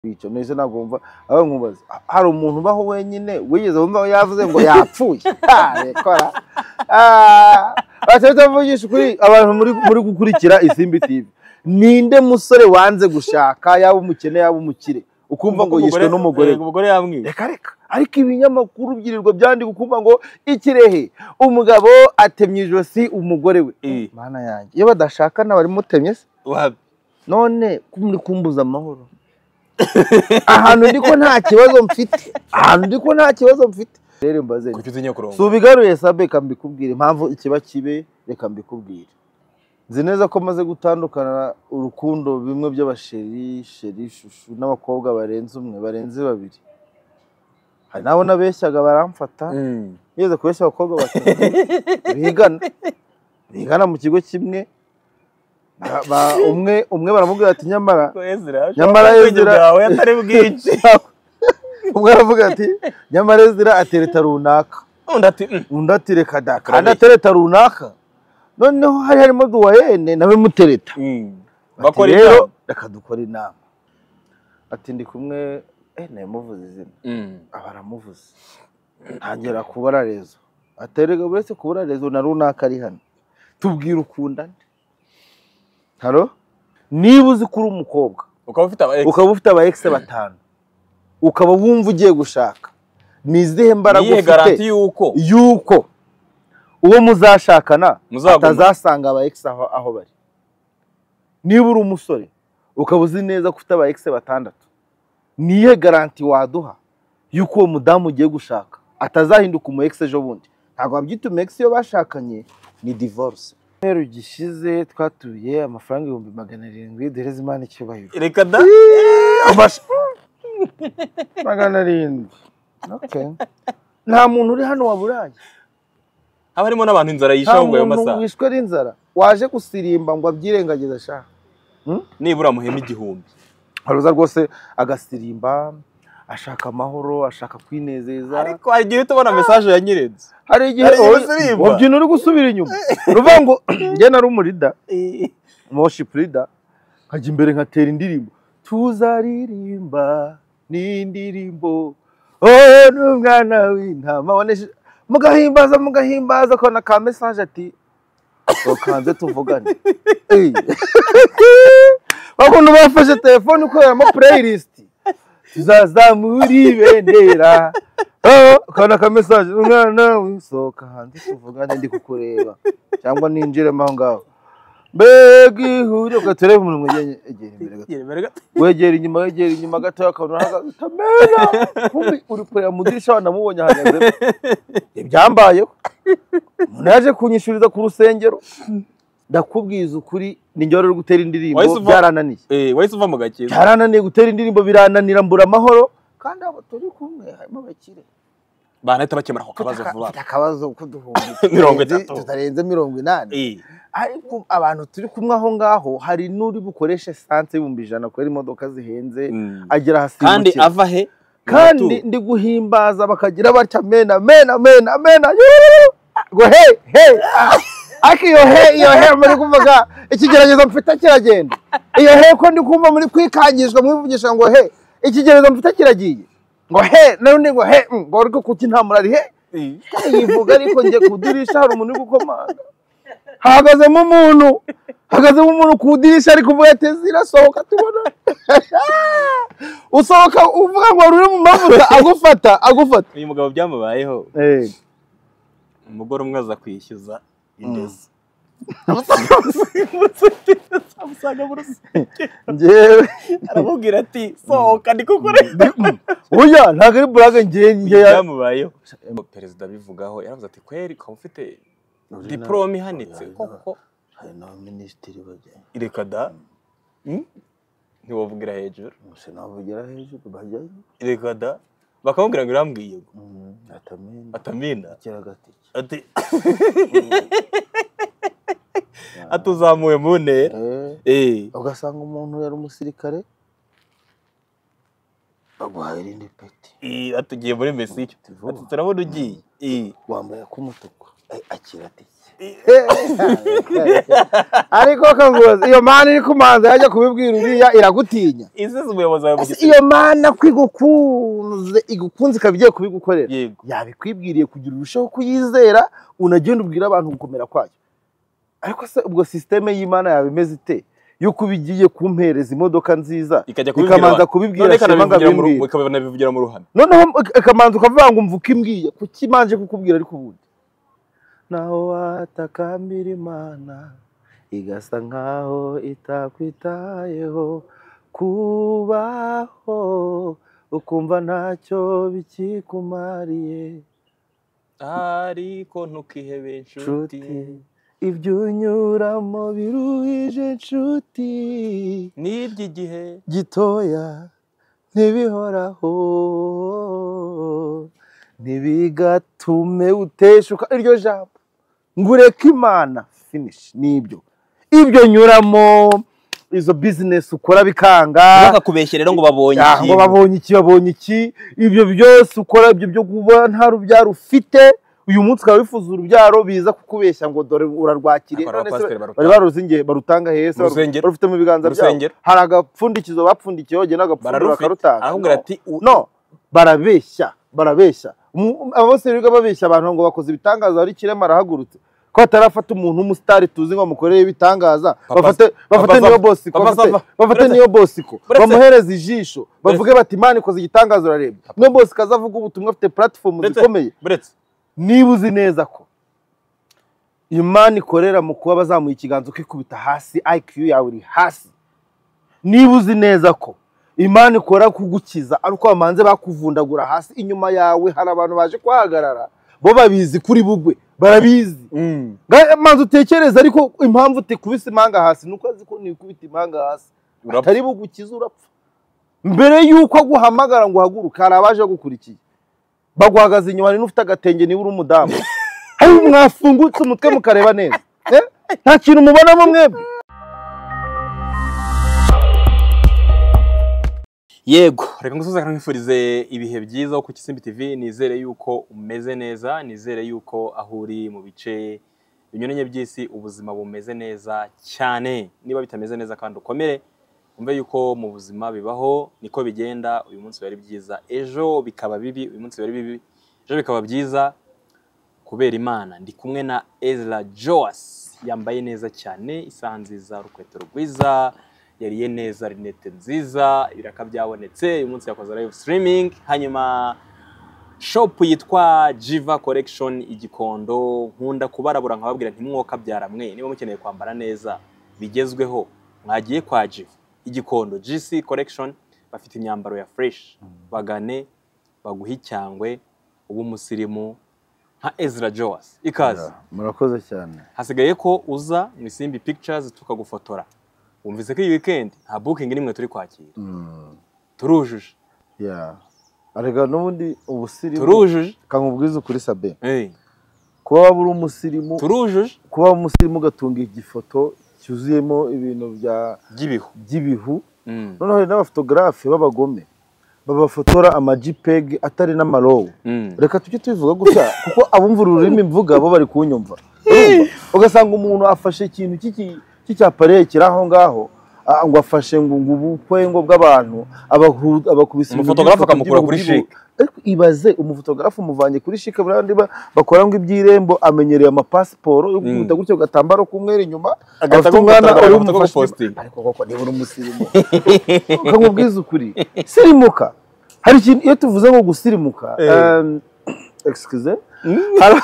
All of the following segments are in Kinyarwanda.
kwica nese ntabwo wumva aho nkubaza hari umuntu ubaho wenyine wigeze wumva yavuze ngo yapfuye rekora batahita bavugisha ukuri abantu muri muri gukurikira isimbi tv ninde musore wanze gushaka yaba umukene yaba umukire ukumva ngo yishwe n'umugore we? umugore yamwiye reka reka ariko ibinyamakuru byirirwa byandi gukumva ngo ikirehe umugabo atemye ijosi umugore we Eh. mana yanjye iyo badashakana bari mutemye se Wab- none ko muri kumbuza amahoro ahantu ndi ko nta kibazo mfite ahantu ndi ko nta kibazo mfite rero mbaze kuki utinya kurongo subigaruye sabe reka mbikubwire impamvu ikiba kibe reka mbikubwire nzi neza ko maze gutandukana urukundo bimwe by'abasheri sheri shushu n'abakobwa barenze umwe barenze babiri hari n'abo nabeshyaga baramfata Mm. ngeze kubeshya abakobwa batatu bigana bigana mu kigo kimwe Ba- ba- umwe umwe baramubwira ati nyamara Ko Ezra, Nyamara ushobora Ezra- kugira bwawe atari bwinshi umwe aravuga ati nyamara ezira atereta runaka undi ati "Mm, undi ati reka da kandi Karabeye." atereta runaka noneho hari harimo duwayene nawe mutereta mm. Ati, bakora "Rero, ibyo reka dukora inama ati ndi kumwe eh namuvuze izina aba aramuvuze ntangira kubara rezo aterega buri wese kubara rezo na runaka ari hano tubwire ukundane haro niba uzi ko uri umukobwa ukaba ufite aba ukaba ufite aba ex batanu ukaba wumva ugiye gushaka ni izihe mbaraga niyihe garanti ufite y'uko yuko uwo muzashakana Muzaguma. atazasanga aba ex aho, aho bari niba uri umusore ukaba uzi neza ko ufite aba ex batandatu niyihe garanti waduha yuko uwo mudamu ugiye gushaka atazahinduka umu ex ejo bundi ntabwo wabyita umu ex iyo bashakanye ni divorce rero gishize twatuye amafaranga ibihumbi magana arindwi duhereze imana icyubahiro reka da Abash- magana arindwi Okay. nta muntu uri hano waburaye haba harimo n'abantu inzara nta yishaho ngo ayo muntu masaha wishwe n'inzara waje gusirimba ngo abyirengagize ashaka nibura muhema igihumbi haruza rwose agasirimba ashaka amahoro ashaka kwinezeza ariko hari igihe uhita ubona mesaje ya nyirenze hari igihe hari igihe oya, usirimba. wabyina uri gusubira inyuma ruvuga ngo njye nari umurida worship leader nkajya imbere nkatera indirimbo tuzaririmba n'indirimbo oh n'umwana w'intama waneje mugahimbaza mugahimbaza akabona ka mesaje ati tukanze tuvugane Eh. bakuntu bafashe telefone ukoreramo playlist tuzazamura ibendera Oh, ukabona ka mesaje umwana w'isohoka hanze tuvugane ndi kukureba cyangwa ninjiremo aho ngaho mbega ihuriro ugatere mu munwa ugeye- egera imbere gato wegera inyuma wegera inyuma gato akabona ahagaze utamera kumbi uri kureba mu idirishya wanamubonye ahagaze ibyambayeho umuntu yaje kunyishuriza ku rusengero ndakubwiza ukuri ninjye wari uri gutera indirimbo Wahise uva- byarananiye wahise uva mu gakingo byarananiye gutera indirimbo birananira mbura amahoro kandi abo turi kumwe harimo abakire banahita bakemura ako kabazo Aka- vuba ufite akabazo k'uduhumbi Mirongo tutarenze- itatu. tutarenze mirongo inani Eh, ariko abantu turi kumwe aho ngaho hari n'uri bukoreshe esanse y'ibihumbi ijana kubera imodoka zihenze mm. agera ahasimbukira kandi ava he kandi ndi guhimbaza bakagira batya mena mena mena mena yuuu, ngo he he ah, ariko iyo he iyo he muri kuvuga ikigeragezo mfite kiragenda iyo he ko ndi kumva muri kwikangishwa mwivugisha ngo he ikigeragezo mfite kiragiye ngo he n'undi ngo he mm, ngo ariko kuki nta murari he yivuga ariko njye kudirisha hari umuntu uri gukomanga hahagazemo umuntu hahagazemo umuntu ku idirishya ari kuvuga ati zirasohoka tubona usohoka uvuga ngo wari uri mu mavuta agufata agufata uyu mugabo byamubayeho umugore umwe aza kwishyuza indezi amusanga mu rusengero njyewe aramubwira ati sohoka ndi kukureba burya ntabwo ari burage njye njye ya- byamubayeho perezida abivugaho yaravuze ati kweri ukaba ufite diporome ihanitse koko hari n'abaminisitiri bajya reka da Mm? ntiwavugira hejuru gusa nabugera hejuru bajyayo reka da bakamubwira ngo irambwiye ngo Mm, atamenya atamina akira agatike ati ati uzamuwe mu ntera Eh. Eh, ugasanga umuntu yari umusirikare baguhaye irindi peti eh, ati ugiye muri mesiyo Vuba. ati turabona ugiye Eh, wambaye ak'umutuku Eh, akira atike ariko kanguza iyo mana iri kumanza yajya kubibwira uriya iragutinya izeze umuyobozi wawe mu Ese gitsina iyo mana ko igukunze igukunze ikaba igiye kubigukorera yego yabikwibwiriye kugira urusheho kuyizera unagenda ubwira abantu gukomera kwayo ariko se ubwo sisiteme y'imana yaba imeze ite yuko ubigiye kumpereza imodoka nziza ikajya ikamanza kubibwira kubibwira none shema ngo abimbwire ikanabivugira mu ru- ikanabivugira mu ruhame noneho ikamanza ukavuga ngo mvuke imbwiye kuki imanje kukubwira ariko ubundi naho watakambira imana igasa nkaho itakwitayeho kubaho ukumva ntacyo bikikumariye ariko ntukihebe nshuti inshuti ibyo unyuramo biruhije nshuti n'iby'igihe gitoya ntibihoraho ntibigatume uteshuka iryo jambo ngureka imana finish nibyo ibyo nyuramo izo business ukora bikanga bakakubeshya rero ngo babonye Ah, ngo babonye iki babonye iki ibyo byose ukora ibyo byo kuba nta rubyaro ufite uyu munsi ukaba wifuza urubyaro biza kukubeshya ngo dore urarwakiriye Akora none se abapasiteri bari barutanga. baruzingiye barutanga hese Mu rusengero. barufite mu biganza Mu byabo rusengero. hari agapfundikizo bapfundikiye bagenda bagapfundura bararufite bakarutanga arakubwira ati u- no barabeshya barabeshya Mu- aba bose biga babeshya abantu ngo bakoze ibitangaza hari kirema arahagurutse ko batarafata umuntu w'umusitari tuzi ngo bamukorere ibitangaza Papa- bafate bafate Papa niyo Zava. bosiko Papa bafate- Zava. bafate Uretse- niyo bosiko uretse- bamuhereze ijisho bavuge bati imana ikoze igitangaza urareba niyo bosiko azavuga ubutumwa afite puratifomu Uretse- zikomeye buretse niba uzi neza ko imana ikorera mu kuba bazamuye ikiganza ukikubita hasi IQ yawe iri hasi niba uzi neza ko imana ikora kugukiza ariko bamanze bakuvundagura hasi inyuma yawe hari abantu baje kuhagarara bo babizi kuri bugwe barabizi Nga- manza utekereza ariko impamvu utikubise impanga hasi ni uko azi ko nikubita impanga hasi Urapfa. atari bugukiza urapfa mbere y'uko aguhamagara ngo uhaguruke hari abaje bagukurikiye baguhagaze inyuma niba ufite agatenge niba uri umudamu hari mwafungutse umutwe mukareba neza Eh? nta kintu mubonamo mwebwe yego reka ngusoze nkwifurize ibihe byiza ku Kisimbi TV nizere yuko umeze neza nizere yuko aho uri mu bice binyuranye by'isi ubuzima bumeze neza cyane niba bitameze neza kandi ukomere umve yuko mu buzima bibaho niko bigenda uyu munsi wari byiza ejo bikaba bibi uyu munsi wari bibi ejo bikaba byiza kubera imana ndi kumwe na Ezra Joas yambaye neza cyane isaha nziza urukweto rwiza yariye neza rinete nziza ibiraka byabonetse uyu munsi yakoze live streaming hanyuma shopu yitwa jiva collection igikondo nkunda kubarabura nkababwira ntimwoka byaramwe niba mukeneye kwambara neza bigezweho mwagiye kwa jiva igikondo gc collection bafite imyambaro ya fresh bagane baguhe icyangwe uba umusirimu nka ezra joas ikaze murakoze cyane hasigaye ko uza mu isimbi pictures tukagufotora wumvise ko iyi weekend nta booking n'imwe turi kwakira turujuje arega n'ubundi ubusirimu turujuje kamubwiza ukuri sabe Eh, kuba waba uri umusirimu turujuje kuba waba umusirimu ugatunga igifoto cyuzuyemo ibintu bya- by'ibihu by'ibihu Mm, noneho hari n'abafotogarafe b'abagome babafotora amajipeg atari n'amarowu mm. reka tujye tubivuga gutya kuko abumva uru rurimi mvuga bo bari kunyumva Urumva? ugasanga umuntu afashe ikintu cy'iki- cy'icyapareye kiri aho ngaho ah, ngo afashe ngo ngo ubukwe ngo bw'abantu abahu- abakubise ibintu Umufotogarafe by'ifoto akamukura kuri by'ibihu- shike. ariko ibaze umufotogarafe umuvanye kuri shike buriya ba bakora ngo iby'irembo amenyereye amapasiporo yo gukunda gutya agatambaro k'umweru inyuma Agahita afite umwana agufotora, uri agahita bumufashe agupositinga. ariko koko niba uri umusirimu ukamubwiza ukuri sirimuka hari ikintu iyo tuvuze ngo gusirimuka Eh. em, excuse hari-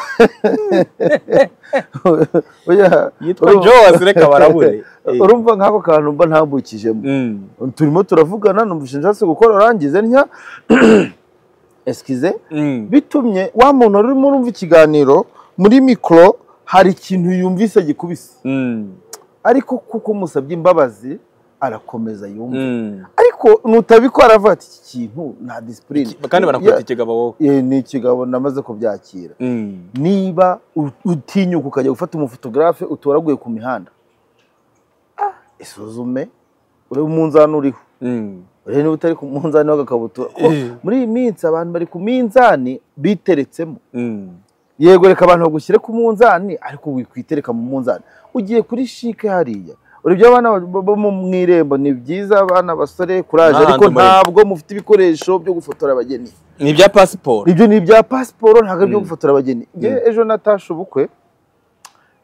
Oya, yitwa urumva- Joas reka barabure urumva nk'ako kantu mba ntambukijemo Mm, turimo turavugana numvise nshatse gukora urangize ntya excuse mm. bitumye wa muntu wari urimo urumva ikiganiro muri mikoro hari ikintu yumvise gikubise Mm, ariko kuko umusabye imbabazi arakomeza yumva mm. ariko nutabikora aravuga ati iki kintu nta disipurine kandi banakwita ikigabo wowe Yeah, ni ikigabo namaze kubyakira Mm. niba u- utinyuka ukajya gufata umufotogarafe utoraguye ku mihanda isuzume urebe umunzani uriho Mm. urebe niba utari ku munzani w'agakabutura Kuko Eh. muri iyi minsi abantu bari ku minzani biteretsemo Mm. yego reka abantu bagushyire ku munzani ariko wikwitereka mu munzani ugiye kuri shike hariya uribyo abana bo bo mu mu irembo ni byiza abana basore kuraje N'ahandi ariko muri- ntabwo mufite ibikoresho byo gufotora abageni ni ibya pasiporo ibyo ni ibya pasiporo ntabwo ari ibyo Mm. gufotora abageni Njye Mm. ejo natashe ubukwe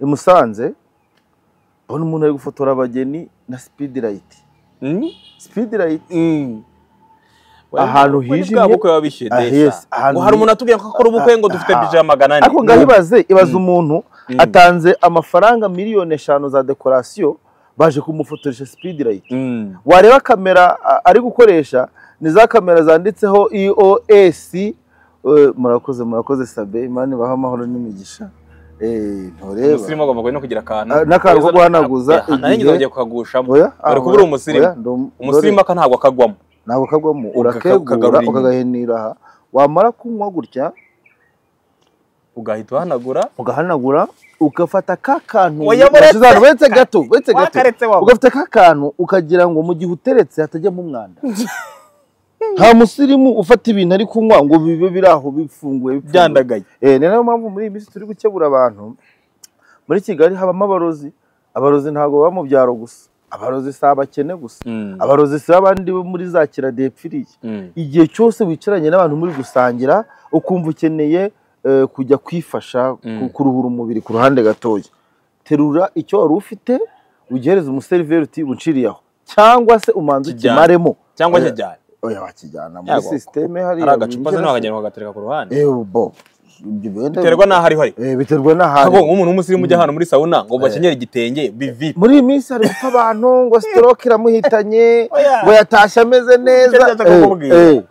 i Musanze mbona umuntu ari gufotora abageni na speed light speed light Ahantu hijimye. bwa bukwe biba bishyuye Ah, yes, desa ahantu ngo hari umuntu atubwira ko akora ubukwe ngo dufite Ah, ah, bije ya magana ane ariko ngaho ibaze ibaze umuntu Mm. atanze amafaranga miliyoni eshanu za dekorasiyo baje kumufotoresha speed light Mm. wareba kamera a- ari gukoresha ni za kamera zanditseho EOS eh, murakoze murakoze sabe imana ibaha amahoro n'imigisha Eh, ntureba umusirimu agomba no kugira akantu Ah, n'akantu ko Keza- guhanaguza Eh, igihe- ahananyine bagiye kukagushamo oya Dore ko uri umusirimu. umusirimu aka ntabwo akagwamo ntabwo kagwamo Ukaka- urakegura ukagarura inyuma. ukagahenira aha wamara kunywa gutya ugahita uhanagura ugahanagura ugafata ka kantu Oya, buretse. Nashize ahantu, buretse gato buretse gato wakaretse wawe ugafata ka kantu ukagira ngo mu gihe uteretse hatajyamo umwanda nta musirimu ufata ibintu ari kunywa ngo bibe biri aho bifunguye bifunguye. byandagaye Eh, ni nayo mpamvu muri iyi minsi turi gukebura abantu muri kigali habamo abarozi abarozi ntabwo baba mu byaro gusa abarozi si abakene gusa Mm. abarozi si abandi bo muri za kiradepfiriye Mm. igihe cyose wicaranye n'abantu muri gusangira ukumva ukeneye eh, kujya kwifasha Mm. ku- kuruhura umubiri ku ruhande gatoya terura icyo wari ufite ugihereza umuseriveri uti bunciriye aho cyangwa se umanza Kijyana. ukimaremo cyangwa Oya. kijyane oya wakijyana muri Yagwa. sisiteme hariya hari agacupa se winjira se- ntabwo bagatereka ku ruhande Eh, bo ibyo wenda- biterwa n'aho ari hari Eh, biterwa n'ahantu ntabwo nk'umuntu w'umusirimu ujya ahantu muri sauna ngo bakenyere igitenge bivipe muri iyi minsi hari gupfa abantu ngo stroke iramuhitanye Oya. ngo yatashye ameze neza Icyo ndashaka kukubwira.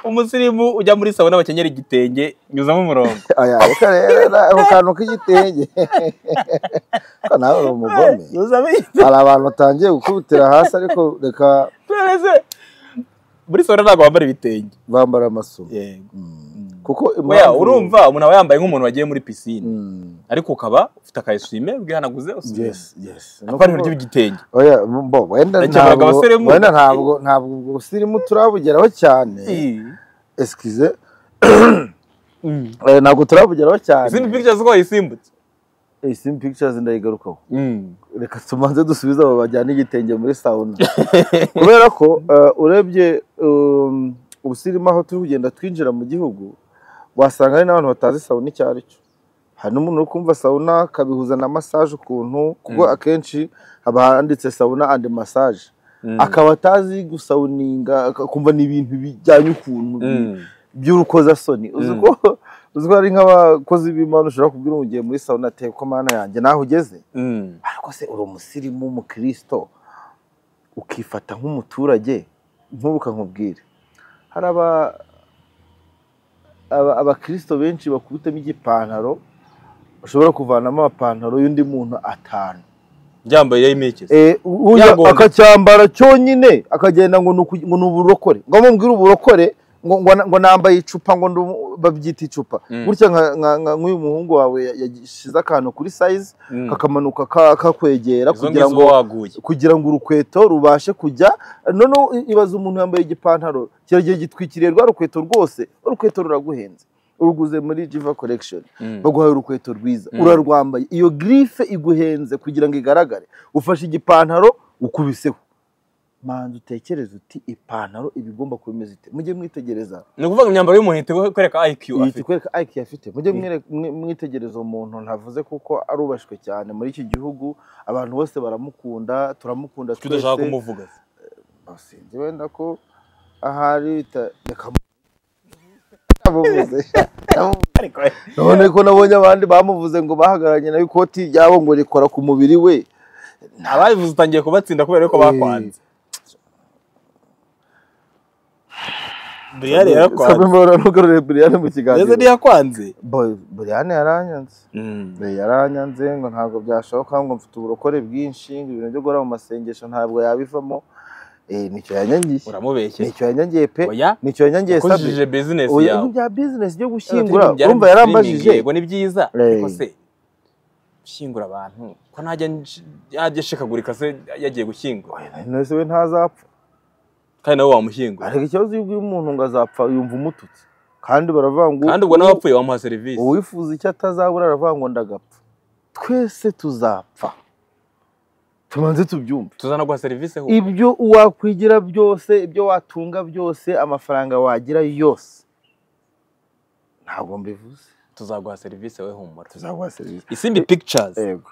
umusirimu ujya muri sauna bakenyera igitenge nyuzamo umurongo aya reka rero ako kantu k'igitenge ko nawe uri umugome nyuzamo hari abantu batangiye gukubitira hasi ariko reka igitenge muri sauna ntabwo bambara ibitenge bambara amasume yego kuko Oya, impamvu- urumva umuntu aba yambaye nk'umuntu wagiye muri pisine Mm, ariko ukaba ufite aka eswime bwihanaguze yes usubira yes akaba ari ry'igitenge oya bo wenda Nakemuraga ntabwo abasirimu. wenda ntabwo ntabwo ubwo busirimu turabugeraho cyane excuse eh, ntabwo turabugeraho cyane izindi pictures ko wayisimbutse Eh, Sim Pictures ndayigarukaho reka tumanze dusubize abo bajyana igitenge muri sauna kubera ko eh, urebye um, ubusirimu aho turi kugenda twinjira mu gihugu wasanga hari n'abantu batazi sauna icyo ari cyo hari n'umuntu uri kumva sauna akabihuza na massage ukuntu kuko Mm. akenshi haba handitse sauna and massage akaba atazi gusawuninga akumva ni ibintu bijyanye ukuntu Mm. by'urukozasoni uzi Mm. ko uzi ko hari nk'abakozi b'imana ushobora kubwira ngo ugiye muri sauna ate ko mana yanjye naho ugeze Mm. ariko se uri umusirimu w'umukristo ukifata nk'umuturage ntubuka nkubwire hari aba aba- abakirisito benshi bakubitamo igipantaro ushobora kuvanamo amapantaro y'undi muntu atanu byambaye imikezi Eh, uya Yagomba. akacyambara cyonyine akagenda ngo ni uku- ngo ni uburokore ngo mubwire uburokore ngo ngo na- ngo nambaye icupa ngo ndi umu- babyita icupa Mm. gutya nka- nka- nka- nk'uyu muhungu wawe yashyize akantu kuri sayizi kakamanuka ka- kakwegera izo kugira ngizo ngo waguye kugira ngo urukweto rubashe kujya noneho i- ibaze umuntu yambaye igipantaro kiragiye gitwikiriye rwa rukweto rwose urukweto ruraguhenze uruguze muri jiva collection baguhaye urukweto rwiza Mm. urarwambaye iyo girife iguhenze kugira ngo igaragare ufashe igipantaro ukubiseho manza utekereze uti ipantaro iba igomba kuba imeze ite mujye mwitegereza ni ukuvuga imyambaro y'umuntu ihita kwereka IQ iyi afite tukwereka ayiki afite mujye Mm. mwere- mwe- mwitegereza umuntu ntavuze kuko arubashywe cyane muri iki gihugu abantu bose baramukunda turamukunda kuko udashaka kumuvuga Ah, sinzi wenda ko ahari bita reka mu- namuvuze namuvuze ariko none ko nabonye abandi bamuvuze ngo bahagararanye nawe ikoti ryabo ngo rikora ku mubiri we ababivuze utangiye kubatsinda kubera yuko bakwanze buriyani Sabe yarakwanze mbona ntugarure Brian mu ndetse kiganiro ntiyakwanze Boy, Brian yaranyanze Eh, yaranyanze ngo ntabwo byashoboka ngo mfite uburokore bwinshi ngo ibintu byo gukora mu masengesho ntabwo yabivamo Eh, nicyo yanyangiye uramubeshye nicyo yanyangiye pe oya nicyo yanyangiye sabe ukujije bizinesi Oya, yawe ibya business byo Gushyingura, gushyingura urumva yarambajije yego ni byiza Eh. ariko se gushyingura abantu ko ntajya nsh- yajya ashikagurika se yagiye gushyingura none se we ntazapfa kandi nawe wamushyingura ariko ikibazo iyo ubwiye umuntu ngo azapfa yumva umututse kandi baravuga ngo kandi ubwo n'abapfuye bamuha serivisi uwifuza icyo atazabura aravuga ngo ndagapfa twese tuzapfa tubanze tubyumve tuzanaguha serivisi aho ibyo wakwigira byose ibyo watunga byose amafaranga wagira yose ntabwo mbivuze tuzaguha serivisi we humura tuzaguha serivisi isimbi pictures yego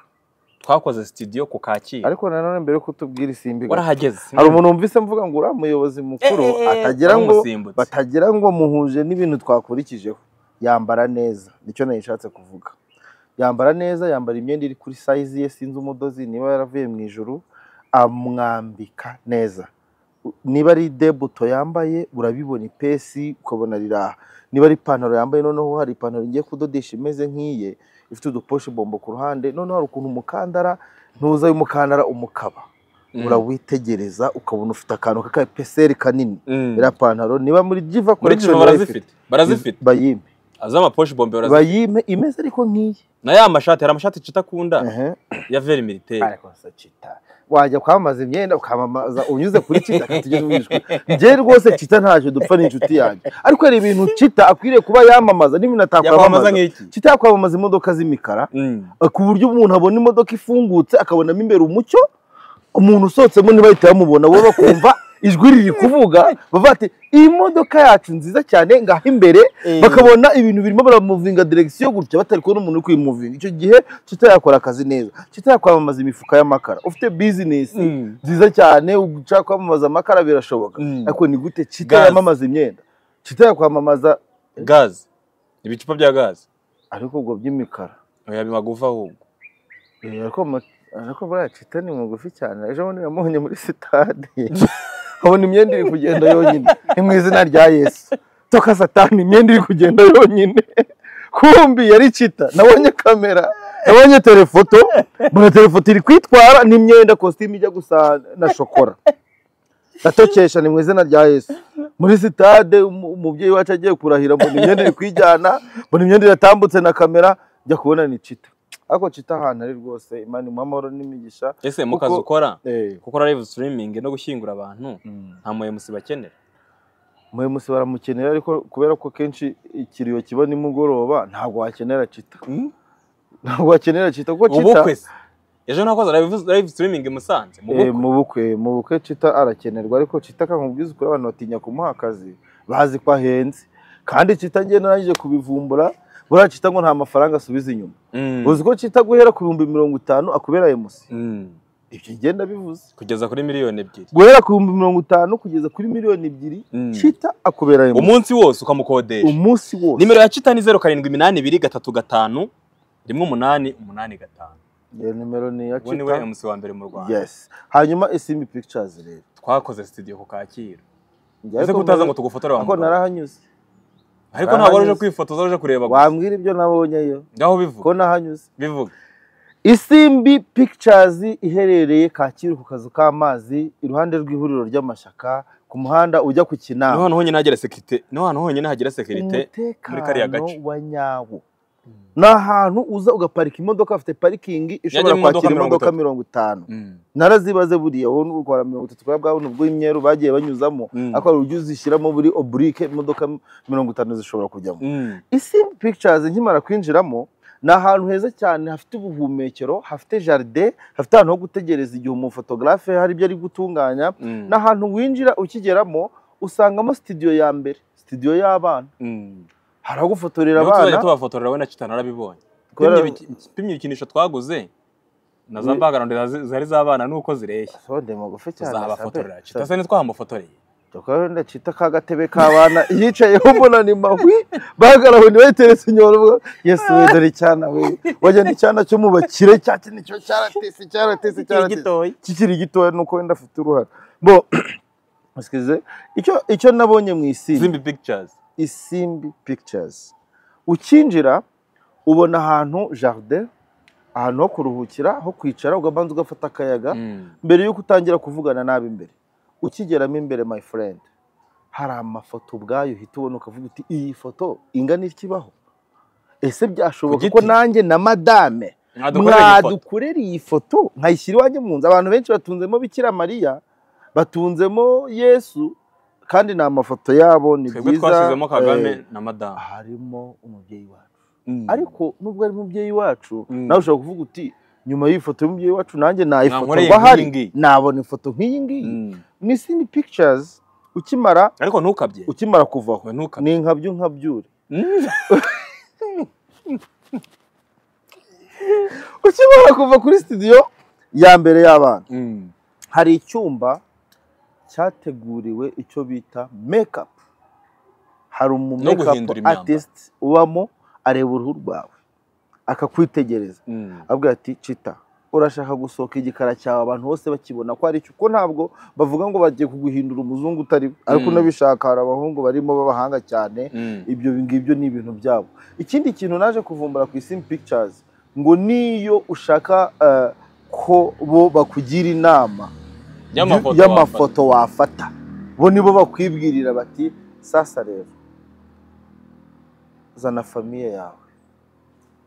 twakoze studio ku kacyiru ariko nanone mbere yo kutubwira isimbi warahageze hari umuntu wumvise mvuga ngo uriya muyobozi mukuru Eh, eh, eh, atagira ngo waramusimbutse. batagira ngo muhuje n'ibintu twakurikijeho yambara neza nicyo nayo ishatse kuvuga yambara neza yambara imyenda iri kuri sayizi ye sinzi umudozi niba yaravuye mu ijuru amwambika neza niba ari debuto yambaye urabibona ipesi ukabona riraha niba ari ipantaro yambaye noneho hari ipantaro igiye kudodesha imeze nk'iye ifite uduposhi bombo ku ruhande noneho hari ukuntu umukandara ntuza umukandara umukaba Mm. urawitegereza ukabona ufite akantu k'akapeseri kanini Mm. iriya pantaro niba muri jiva muri korekishoni jimu barazifite barazifite bayime az'amaposhi bombe barazifite bayime imeze ariko nk'iyi na ya mashati hari amashati cita akunda Ehe. ya veri militeri ariko nsa cita wajya kwamamaza imyenda ukamamaza unyuze kuri cita akatugeza mu ijwi njye rwose cita ntacyo dupfa ni inshuti yanjye ariko hari ibintu cita akwiriye kuba yamamaza n'ibintu yakwamamaza atakwamamaza nk'iki cita yakwamamaza imodoka z'imikara Mm. ku buryo umuntu abona imodoka ifungutse akabonamo imbere umucyo umuntu usohotsemo ntibahita bamubona bo bakumva ijwi riri kuvuga bavuga ati iyi modoka yacu nziza cyane ngaho imbere Eh. bakabona ibintu birimo baramuvinga direkisiyo gutya batari kubona umuntu uri kuyimuvinga icyo gihe kitayakora akazi neza kitayakwamamaza imifuka y'amakara ufite bizinesi Mm. nziza cyane ushaka kwamamaza amakara birashoboka Mm. ariko ni gute Gazi. kitayamamaza imyenda kitayakwamamaza gazi ibicupa bya gazi ariko ubwo by'imikara oya bimagufa ahubwo Eh, ariko ama- ariko buriya cita ni mugufi cyane ejo bundi yamuhonye muri sitade abona imyenda iri kugenda yonyine ni mu izina rya yesu toka satani imyenda iri kugenda yonyine kumbi yari cita nabonye kamera nabonye telefoto mbona telefoto iri kwitwara n'imyenda kositimu ijya gusa na shokora natokesha ni mu izina rya yesu muri sitade umu- umubyeyi wacu agiye kurahira mbona imyenda iri kwijyana mbona imyenda iratambutse na kamera njya kubona ni cita ariko cita ahantu ari rwose imana imuha amahoro n'imigisha ese mu Kuko- kazi ukora Eh, gukora live streaming no gushyingura abantu mm. nta muhemusi bakenera umuhemusi baramukenera ariko kubera ko kenshi ikiriyo kiba nimugoroba ntabwo wakenera cita ntabwo wakenera cita kuko cita ubukwe se ejo nakoze live- live streaming i musanze mu Eh, bukwe mu bukwe mu bukwe cita arakenerwa ariko cita akamubwiza ukuri abantu batinya kumuha akazi bazi ko ahenze kandi cita ngiye narangije kubivumbura buriya cita ngo nta mafaranga asubiza inyuma Mm. uzi ko cita guhera ku bihumbi mirongo itanu akubera emusi Mm. ibyo ngenda bivuze kugeza kuri miliyoni ebyiri guhera ku bihumbi mirongo itanu kugeza kuri miliyoni ebyiri Mm. cita akubera emusi umunsi wose ukamukodesha umunsi wose nimero ya cita ni zeru karindwi iminani ibiri gatatu gatanu rimwe umunani umunani gatanu iyo nimero ni iya ubu niwe cita emusi wa mbere mu rwanda yes hanyuma isimbi pictures rero twakoze studio ku kacyiru Njye ese ariko kutaza ngo mbere- tugufotore wa ariko mugabo. narahanyuze ariko ntabwo wari uje narahanyuze. kwifotoza uje kureba gusa wambwira ibyo nabonyeyo ngaho bivuga ko nahanyuze bivuga isimbi pictures iherereye kacyiru ku kazu k'amazi iruhande rw'ihuriro ry'amashyaka ku muhanda ujya ku niho kinama hantu honyine hagera sekirite niho hantu honyine hagera sekirite muri kariya umutekano gace. wa nyawo ni ahantu uza ugaparika imodoka afite parikingi ishobora Yajyamo imodoka kwakira mirongo imodoka itatu. mirongo itanu Mm. narazibaze buriya wowe n'urwara mirongo itatu kwa bwawe ubwo imyeru bagiye banyuzamo Mm. ariko hari uburyo uzishyiramo buri oburike imodoka mirongo itanu zishobora kujyamo Mm. isimbi pictures nkimara kwinjiramo ni ahantu heza cyane hafite ubuhumekero hafite jaride hafite ahantu ho gutegereza igihe umufotogarafe hari ibyo ari gutunganya Mm. ni ahantu winjira ukigeramo usangamo sitidiyo ya mbere sitidiyo y'abana Mm. hari aho gufotorera niho tuzajya abana tubafotorera we na kitana arabibonye Kubera- Pimye ibiki- pimye ibikinisho twaguze na za Ni- mbagarondo na- zari z'abana nuko zireshya sonde magufi cyane tuzabafotorera sabe. kitase ntitwamufotoreye tukaba ndacita ka gatebe k'abana yicayeho mbona ni mahwi bagaraho ntibayiteretse inyuma yesu we dore icyana we wajya n'icyana cyo mu bakire cya kindi kiba cyaratese cyaratese cyaratese gitoya kikiri gitoya nuko wenda afite uruhare bo excuse, icyo icyo nabonye mu isimbi simbi pictures isimbi pictures ukinjira ubona ahantu jaride ahantu ho kuruhukira ho kwicara ugabanza ugafata akayaga Mm. mbere yuko utangira kuvugana nabi imbere ukigeramo imbere my friend hari amafoto ubwayo uhita ubona ukavuga uti iyi foto ingana ikibaho ese byashoboka Ku ko giti? nanjye na madame Mwadukorera iyi foto. mwadukorera iyi foto nkayishyira iwanjye mu nzu abantu benshi batunzemo bikira mariya batunzemo yesu kandi ni amafoto yabo ni twebwe byiza twashyizemo kagame eh, na madamu harimo umubyeyi wacu Mm. ariko nubwo ari umubyeyi wacu Mm. nawe ushobora kuvuga uti nyuma y'ifoto y'umubyeyi wacu nanjye Nankoreye nayifotorwa hari nk'iyi ngiyi." nabona ifoto nk'iyi ngiyi Mm. ni sini pictures ukimara ariko ntukabye ukimara kuvaho We ntukabye ni nkabyo nkabyure Mm. ukimara kuva kuri studio ya mbere y'abana Mm. hari icyumba cyateguriwe icyo bita makeup hari umu No guhindura makeup imyambaro. artist ubamo areba uruhu rwawe akakwitegereza Mm. avuga ati cita urashaka gusohoka igikara cyawe abantu bose bakibona ko ari cyo kuko ntabwo bavuga ngo bagiye kuguhindura umuzungu utari we." ariko Mm. unabishaka hari abahungu barimo b'abahanga cyane Mm. ibyo ngibyo ni ibintu byabo ikindi kintu naje kuvumbura ku isim pictures ngo niyo ushaka eh, ko bo bakugira inama Y'amafoto y'amafoto wafata bo nibo bakwibwirira bati sasa rero zana famiye yawe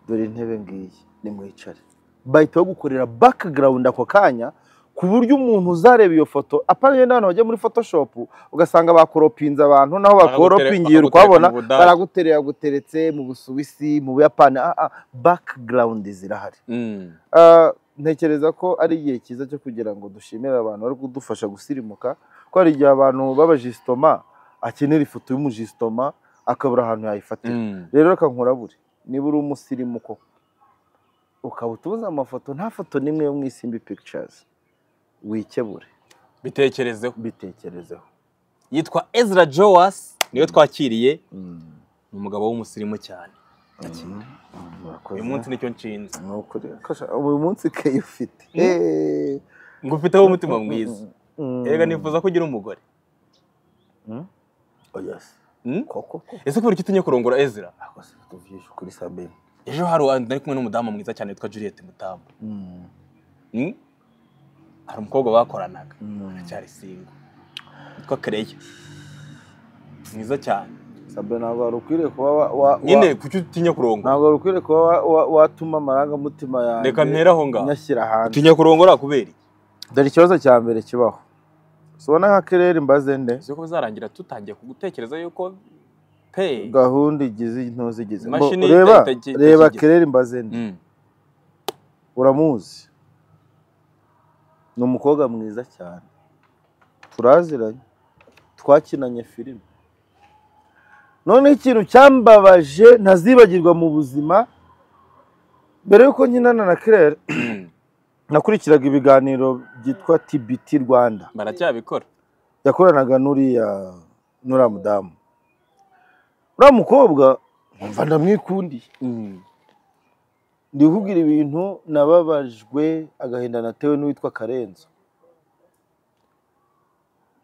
dore intebe ngiyi nimwicare bahita bagukorera background ako kanya ku buryo umuntu uzareba iyo foto apana n'abantu bajya muri photoshop ugasanga bakoropinze abantu naho bakoropingiye Bakagutere- ukwabona bakagutereka mu Budage. baraguterera guteretse mu busuwisi mu buyapani ah, ah, background zirahari Mm. Ah, ntekereza ko ari igihe cyiza cyo kugira ngo dushimire abantu bari kudufasha gusirimuka ko hari igihe abantu b'abajisitoma akenera ifoto y'umujisitoma akabura ahantu yayifatira Mm. rero reka nkurabure niba uri umusirimu koko ukaba utubuze amafoto nta foto n'imwe yo mu isimbi pictures wikebure bitekerezeho bitekerezeho yitwa Ezra Joas niwe twakiriye ni umugabo w'umusirimu cyane Murakoze. uyu munsi nicyo nshinze Ni ukuri. Kasha, uyu munsi keyo ufite Mm. Eh. ngufiteho umutima mwiza Mm. erega nifuza ko ugira umugore Mm. Oh, yes. Mm? koko koko ese kubera iki utinye kurongora Ezra akoze ibintu byinshi kuri sabine ejo hari ari kumwe n'umudamu mwiza cyane witwa Juliette Mutambo Mm? hari umukobwa bakoranaga aracyari singo witwa Kereya mwiza cyane sabine ntabwo wari ukwiriye kuba wa- wa- nyine wa- kuki utinya kurongora ntabwo wari ukwiriye kuba wa- wa- watuma amarangamutima yanjye reka mpera aho ngaho nyashyira hanze utinya kurongora kubera iki dore ikibazo cya mbere kibaho ubona nka kerere imbaze nde uzi ko bizarangira tutangiye kugutekereza yuko pe gahunda igize ntuzigize Mbo, Imashini reba ita- ita- reba itakigize. kerere imbaze nde Mm. uramuzi ni umukobwa mwiza cyane turaziranye twakinanye filime noneho ikintu cyambabaje ntazibagirwa mu buzima mbere y'uko nkinana na kirere Mm. nakurikiraga ibiganiro byitwa tbt rwanda baracyabikora yakoranaga n'uriya n'uriya mudamu uriya mukobwa nkumva ndamwikundiye Mm. ndi kugira ibintu nababajwe agahinda natewe n'uwitwa karenzo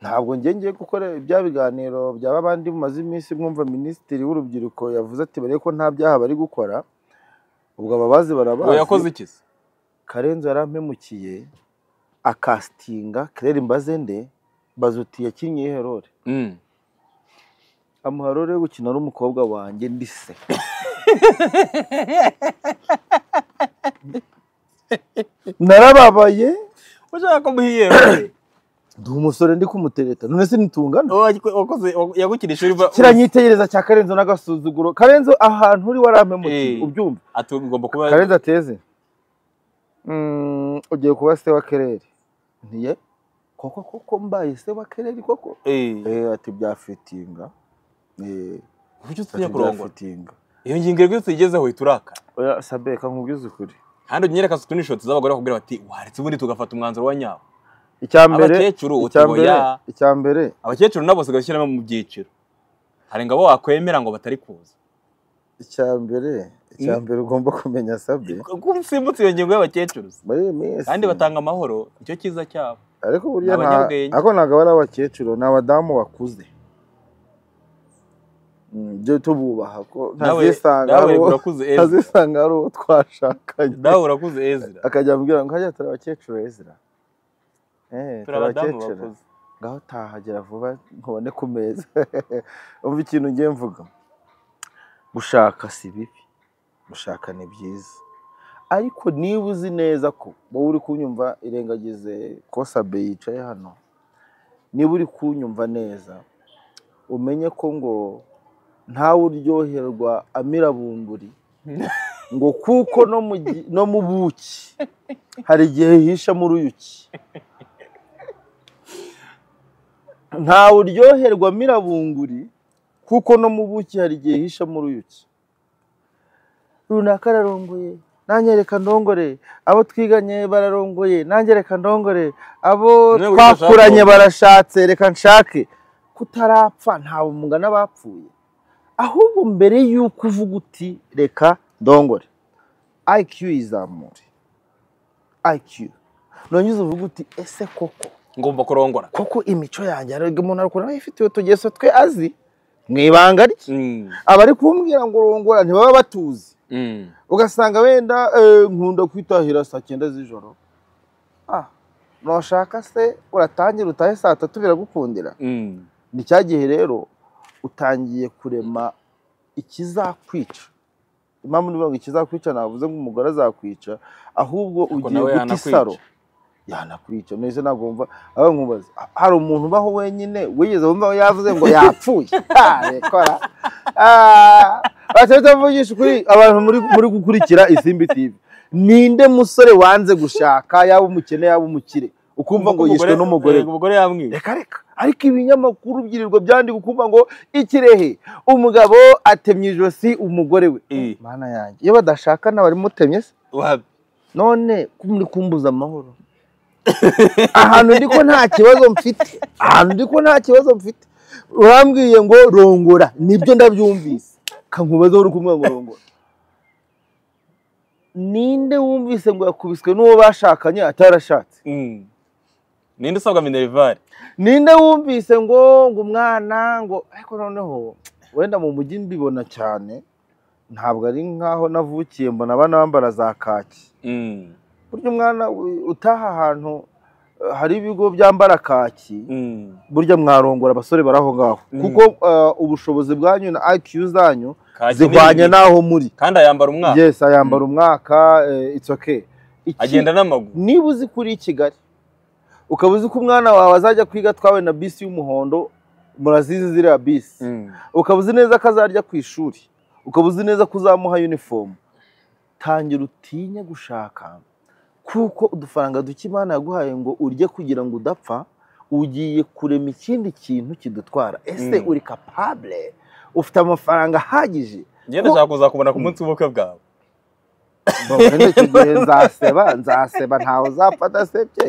ntabwo njye ngiye gukora bya biganiro byaba abandi mumaze iminsi mwumva minisitiri w'urubyiruko yavuze ati barebe ko nta byaha bari gukora ubwo ababazi uwo yakoze barabazi iki se karenzo yarampemukiye akasitinga kirere mbazende bazuti yakinnye herore Mm. amuharore yo gukina ari umukobwa wanjye ndise narababaye ushaka ko muhiye ndi umusore ndi kumutereta none se nitungana wakoze yagukira ishuri uva- kiranyitegereza cya karenzo n'agasuzuguro karenzo ahantu uri warampemukiye Eh. ubyumva ati ugomba kuba karenzo ateze Mm, ugiye kuba se wa kerere ntiye koko koko mbaye se wa kerere koko Eh, eh ati byafitinga eh kuki utinya ati kurongora byafitinga iyo ngingo rwose tuyigezeho ihita urakara oya sabeka nkubwize ukuri kandi unyereka screenshot z'abagore bakubwira bati waretse ubundi tugafata umwanzuro wa nyawo icya mbere abakecuru uti icya ngo mbere ya icya mbere abakecuru nabo basigaye ushyiramo mu byiciro hari ingabo wakwemera ngo batari kuza icya mbere icya Mm. mbere ugomba kumenya sabye kuko usimbutse iyo ngingo y'abakecuru se. muri iyi minsi kandi batanga amahoro icyo cyiza cyabo ariko burya ni nta abanyabwenge. ariko ntabwo ari abakecuru ni abadamu bakuze Mm, ibyo tububaha ko nawe ntazisanga nawe ari uwo urakuze Ezra. ntazisanga ari uwo twashakanye nawe urakuze Ezra akajya ambwira ngo hajya turi abakecuru ezira Eh, turi abadamu bakuze ngaho utahagera vuba nkubone ku meza umva ikintu ngiye mvuga gushaka si bibi gushaka ni byiza ariko niba uzi neza ko wowe uri kunyumva irengagize ko sabe yicaye hano niba uri kunyumva neza umenye ko ngo ntawe uryoherwa amira bumburi ngo kuko no mu gi- no mu buki hari igihe hishamo uruyuki ntawe uryoherwa mirabunguri kuko no mu buki hari igihe hishamo uruyuki runaka ararongoye nanjye reka ndongore abo twiganye bararongoye nanjye reka ndongore abo Nawe ujya ushaka twakuranye uwo. barashatse reka nshake kutarapfa ntawe umugana bapfuye ahubwo mbere y'uko uvuga uti reka ndongore IQ izamure IQ nonyuze uvuga uti ese koko ngomba kurongora koko imico yanjye hari umuntu arukora ifite utugeso twe azi mu ibanga rye Mm, abari kumbwira ngo rongora ntibaba batuzi mm. ugasanga wenda eh, nkunda kwitahira saa cyenda z'ijoro ah nashaka se uratangira utahe saa tatu biragukundira Mm. ni cya gihe rero utangiye kurema ikizakwica impamvu niba ngo ikizakwica navuze ngo umugore azakwica ahubwo ugiye nawe guta yanakwica. isaro yanakwica mwese ntabwo wumva aho nkumbaza hari umuntu ubaho wenyine wigeze wumva aho yavuze ngo yapfuye Ah, rekora batahita bavugisha ukuri abantu muri muri gukurikira isimbi tv ninde musore wanze gushaka yaba umukene yaba umukire ukumva ngo yishwe n'umugore we? eh, umugore yamwiye reka reka ariko ibinyamakuru byirirwa byandika ukuvuga ngo ikirehe umugabo atemye ijosi umugore we Eh. mana yanjye iyo badashakana bari mutemye se Wapi? none ko muri kumbuza amahoro ahantu ndi ko nta kibazo mfite ahantu ndi ko nta kibazo mfite urambwiye ngo rongora nibyo ndabyumvise kankubaza uri kumwe ngo rongora ninde wumvise ngo yakubiswe n'uwo bashakanye atarashatse Mm. ninde usabwa minerivare ninde wumvise ngo ngo umwana ngo ariko noneho wenda mu mujyi mbibona cyane ntabwo ari nk'aho navukiye mbona abana bambara za kaki Mm, burya umwana u- utaha ahantu eh, hari ibigo byambara kaki mm. burya mwarongora abasore bari aho ngaho Mm. kuko eh, ubushobozi bwanyu na IQ zanyu Kaki zihwanye nini. n'aho muri kandi ayambara umwaka yes ayambara umwaka eh, it's okay Iki- agenda n'amaguru niba uzi ko uri i kigali ukaba uzi ko umwana wawe azajya kwiga atwawe na bisi y'umuhondo murazizi ziriya bisi Mm. ukaba uzi neza ko azarya ku ishuri ukaba uzi neza ko uzamuha uniform tangira utinye gushaka kuko udufaranga duke imana yaguhaye ngo urye kugira ngo udapfa ugiye kurema ikindi kintu kidutwara ese Mm. uri capable ufite amafaranga ahagije ngenda Ko- nshaka kuzakubona ku munsi w'ubukwe bwawe Wenda icyo gihe nzaseba nzaseba ntawe uzapfa adasebye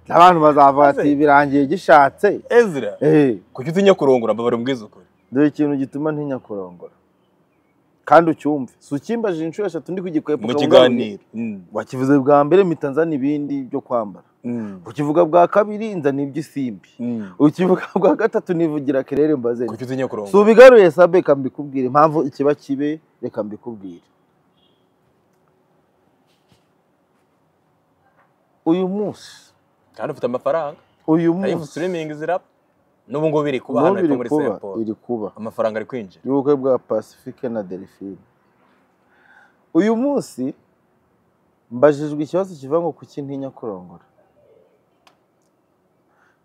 n'abantu bazavuga ati birangiye gishatse ezra Eh, kuki utinya kurongora mbabare umbwize ukuri dore ikintu gituma ntinya kurongora kandi ucyumve si ukimbaje inshuro eshatu ndi kugikwepa mu ukaba kiganiro Mm, wakivuze bwa mbere mpita nzana ibindi byo kwambara mm, ukivuga bwa kabiri nzana iby'isimbi mm. ukivuga bwa gatatu nivugira kerere mbaze kuki utinya kurongora si ubigaruye sabe reka mbikubwire impamvu ikiba kibe reka mbikubwire uyu munsi kandi ufite amafaranga uyu live munsi streaming ziraba n'ubu ngubu biri kuba n'ubu hano ariko iri muri kuba semporo iri kuba amafaranga ari kwinjira y'ubukwe bwa pacifique na delphine uyu munsi mbajijwe ikibazo kivuga ngo kuki ntinya kurongora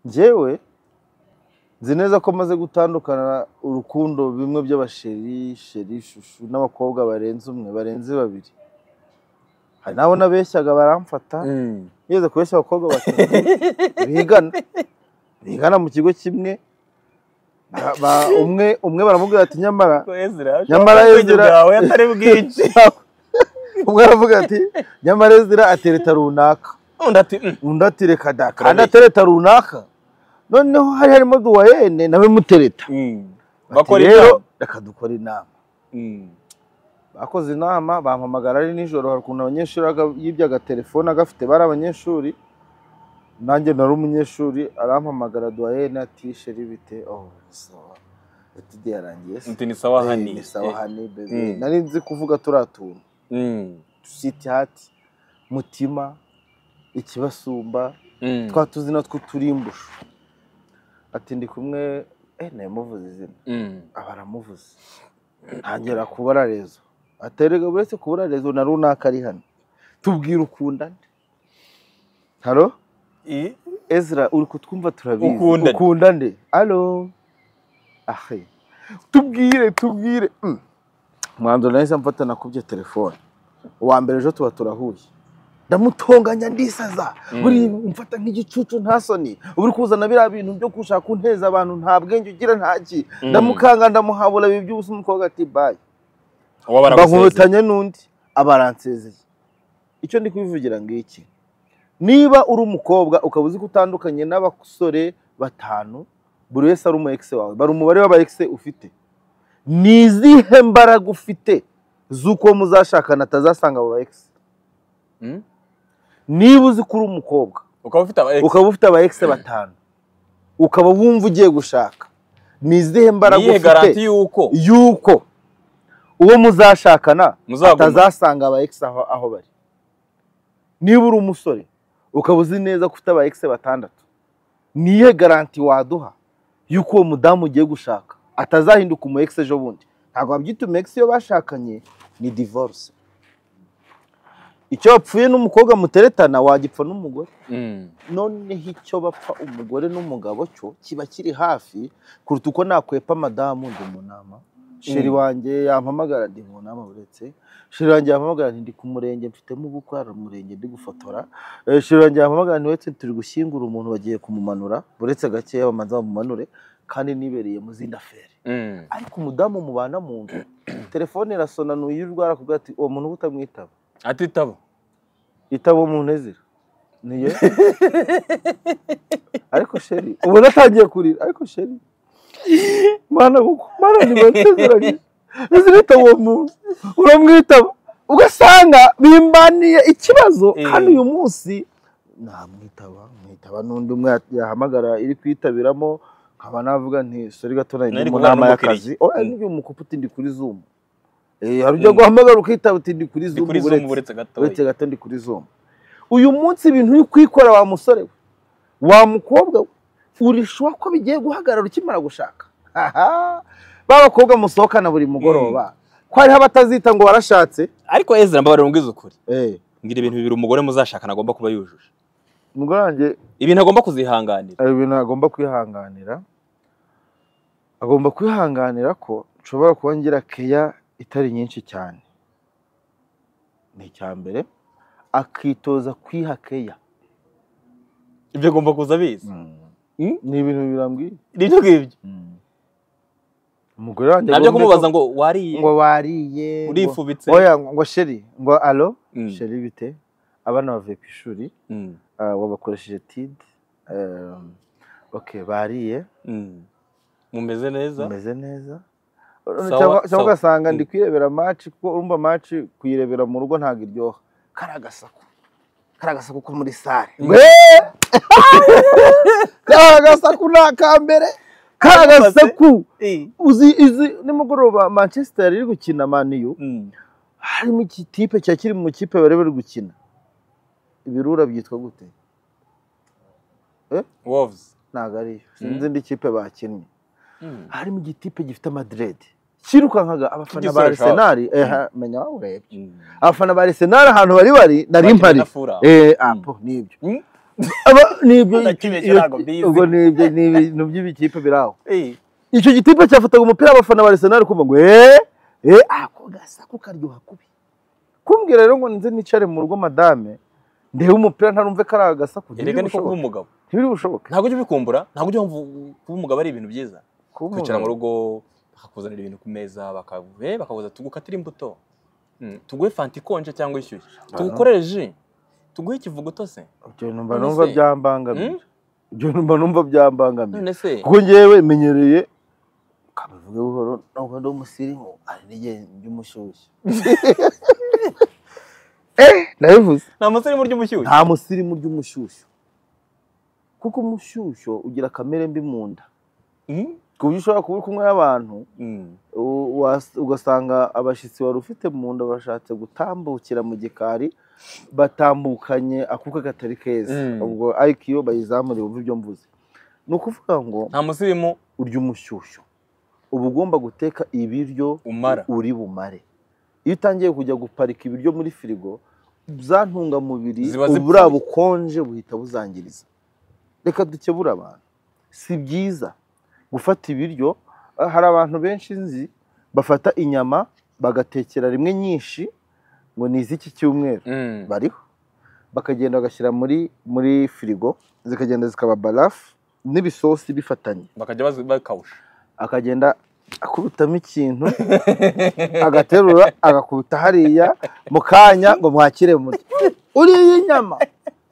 njyewe nzi neza ko maze gutandukana urukundo bimwe by'abasheri sheri shushu n'abakobwa barenze umwe barenze babiri hari n'abo nabeshyaga baramfata Mm. yeze kubeshya abakobwa batatu bigana bigana mu kigo kimwe Ba- ba- umwe umwe baramubwira ati nyamara Ko Ezra Nyamara ashobora kuba Ezra- ubwenge bwawe atari bwinshi umwe aravuga ati nyamara ezira atereta runaka undi ati "Mm, undi ati reka da kandi Turabeshya." atereta runaka noneho hari harimo duwayene nawe mutereta mm. Bati, bakora "Rero, inama reka dukora inama Mm. bakoze inama bampamagara ari nijoro hari ukuntu abanyeshuri baga- yibyaga telefone agafite bari abanyeshuri nanjye nari umunyeshuri arampamagara duwayene ati sheri bite oh sawa ati yarangiye se uti ni sawa Eh, hani ni sawa hani bebe Mm. nari nzi kuvuga turiya tuntu Mm. siti hati mutima ikibasumba Mm. twa tuzina tw'uturimbusho ati ndi kumwe eh namuvuze izina Mm. abaramuvuze ntangira kubara rezo aterega uretse kubara rezo na runaka ari hano tubwira ukunda nde haro I- ezra uri kutwumva turabizi Ukunda nde? ukunda nde alo ahe tubwire tubwire Mm. mwanzuro nahise mfatana kubye telefone uwa mbere ejo tuba turahuye ndamutonganya ndisaza Mm. buri mfata nk'igicucu nta soni uba uri kuzana biriya bintu byo gushaka kunteza abantu nta bwenge ugira ntaki Mm. ndamukanga ndamuhabura bibi by'ubusa umukobwa ati bayi uwo baragusezeye bankubitanye n'undi abaransezeye icyo ndi kubivugira ngiki niba uri umukobwa ukaba uzi ko utandukanye n'abasore batanu buri wese ari umu egisi wawe bari umubare w'aba egisi ufite ni izihe mbaraga ufite z'uko muzashakana atazasanga abo ba egisi Mm. niba uzi ko uri umukobwa ukaba ufite aba ex ukaba ufite aba egisi batanu ukaba wumva ugiye gushaka ni izihe mbaraga niyihe ufite garanti y'uko yuko uwo muzashakana Muzaguma. atazasanga aba ex aho, aho bari niba uri umusore ukaba uzi neza ko ufite aba ex batandatu niye garanti waduha y'uko uwo mudamu ugiye gushaka atazahinduka umu ex ejo bundi ntabwo wabyita umu ex iyo bashakanye ni divorce icyo wapfuye n'umukobwa muteretana wagipfa n'umugore Mm. noneho icyo bapfa umugore n'umugabo cyo kiba kiri hafi kuruta uko nakwepa madamu ndi mu nama sheri Mm. wanjye yampamagara ndi mu nama uretse sheri wanjye yampamagara nti ndi ku murenge mfitemo ubukwe hari umurenge ndi gufotora Eh, sheri wanjye yampamagara nti uretse turi gushyingura umuntu bagiye kumumanura uretse gakeya bamanza bamumanure kandi nibereye mu zindi aferi Mm. ariko umudamu mubana mu nzu telefone irasona nuyirwara akubwira ati uwo muntu utamwitaba atitabo itaba umunezero niyo ariko sheri ubona atangiye kurira ariko sheri mana kuko mana ntibanezeranye ntizirita uwo muntu uramwitaba ugasanga bimbaniye ikibazo Eh. kandi uyu munsi namwitaba mwitaba n'undi umwe yahamagara iri kuyitabiramo nkaba navuga nti sori gato Nari nagiye mu kuvugana nama n'umukiriya. y'akazi oya Mm. n'uyu mukupa utindi kuri zumu hari ujya Mm. guhamagara ukitaba utindi kuri ndi zumu kuri uretse- zumu uretse gatoya uretse gato ndi kuri zoma uyu munsi ibintu uri kwikora wa musore we wa mukobwa we urishuwa ko bigiye guhagarara ukimara gushaka Haha! ba bakobwa musohokana buri mugoroba ko hariho abatazita ngo warashatse ariko ezra mbabarira mbwiza ukuri Eh, ngira ibintu bibiri umugore muzashakana agomba kuba yujuje umugore wanjye ibintu agomba kuzihanganira hari ibintu agomba kwihanganira agomba kwihanganira ko nshobora kuba ngira keya itari nyinshi cyane ni icya mbere akitoza kwiha keya ibyo agomba kuza abizi Mm. ni ibintu birambwiye nibyo ngibyo umugore wanjye nabyo agomba kumubaza ko- ngo wariye ngo bariye ngo- urifubitse oya ngo sheri ngo alo Mm. sheri bite abana bavuye ku ishuri Mm. ah, wabakoresheje tide eh, okay bariye Mm. mumeze neza umeze neza Sawa, cyangwa cyangwa sawa. ugasanga ndi Mm. kwirebera maci kuko urumva maci kuyirebera mu rugo ntabwo iryoha kariya gasaku kariya gasaku ko muri sare Mm. Wee! kariya gasaku ni akambere kariya gasaku Eh. uzi izi nimugoroba manchester iri gukina maniyu Mm. harimo ikipe cya kiri mu kipe bari bari gukina ibirura byitwa gute wolves ntabwo ariyo sinzi Mm. indi kipe bakinnye Mm. harimo igitipe gifite madirede cyirukankaga abafana ba Igisore shop. arisenali Mm. menya urebye Mm. abafana ba arisenali ahantu bari bari nari Bakina mpari na Fulham. Eh, apo nibyo Mm. Aba- nibyo Nakimwe iyo- ntabwo mbizi. ubwo nibyo ni ibintu by'ibikipe biri aho Eh. icyo gitipe cyafataga umupira abafana ba Arsenal kumva ngo eh eh ako gasaku karyoha kubi kumbwira rero ngo nze nicare mu rugo madame ndebe umupira ntarumve kari agasaku erega niko kuba umugabo ntibiri bushoboke ntabwo ujya ubikumbura ntabwo ujya wumva kuba umugabo ari ibintu byiza kwicara mu rugo bakakuzanira ibintu ku meza bakaguhe bakakuza tugukatire imbuto Mm, tuguhe fanta ikonje cyangwa ishyushye tugukorere ji tuguhe ikivuguto se ibyo numva None numva se? byambangamira Mm? ibyo numva numva byambangamira none se kuko njyewe menyereye kabivuge buhoro ntabwo ndi umusirimu ari n'igihe by'umushyushyu eh nabivuze nta musore murya umushyushyu nta musirimu ry'umushyushyu kuko umushyushyu ugira kamere mbi mu nda Mm? ku buryo ushobora kuba uri kumwe n'abantu Mm. u- was- ugasanga abashyitsi wari ufite mu nda bashatse gutambukira mu gikari batambukanye akuka katari keza Mm. ubwo ayikiyo bayizamure wumve ibyo mvuze ni ukuvuga ngo nta musirimu urya umushyushyu uba ugomba guteka ibiryo umara uri bumare iyo utangiye kujya guparika ibiryo muri firigo za ntungamubiri Ziba zipfuye. buriya bukonje buhita buzangiriza reka dukebure abantu si byiza gufata ibiryo eh, hari abantu benshi nzi bafata inyama bagatekera rimwe nyinshi ngo ni iz'iki cyumweru Mm. bariho bakagenda bagashyira muri muri firigo zikagenda zikaba barafu n'ibisosi bifatanye bakajya bazi- bakawusha akagenda akubitamo ikintu agaterura agakubita hariya mu kanya ngo mwakire muri uriye inyama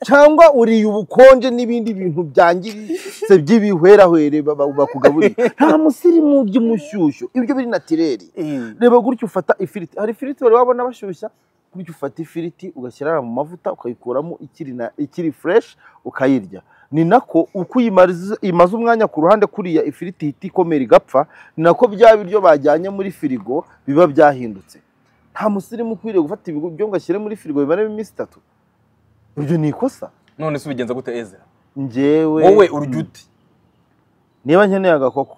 cyangwa uriye ubukonje n'ibindi bintu byangiritse by'ibihwerahwere baba- bakugaburiye nta musirimu by'umushyushyu ibyo biri natireri reba gutya ufata ifiriti hari ifiriti wari wabona bashyushya gutya ufata ifiriti ugashyira mu mavuta ukayikuramo ikiri na ikiri fureshi ukayirya ni nako uko uyimariza- imaze umwanya ku ruhande kuriya ifiriti ihita ikomera igapfa ni nako bya biryo bajyanye muri firigo biba byahindutse nta musirimu ukwiriye gufata ibiryo ngo ashyire muri firigo bimaremo iminsi itatu ibyo ni ikosa none se ubigenza gute ezra njyewe wowe urya ute niba nkeneye agakoko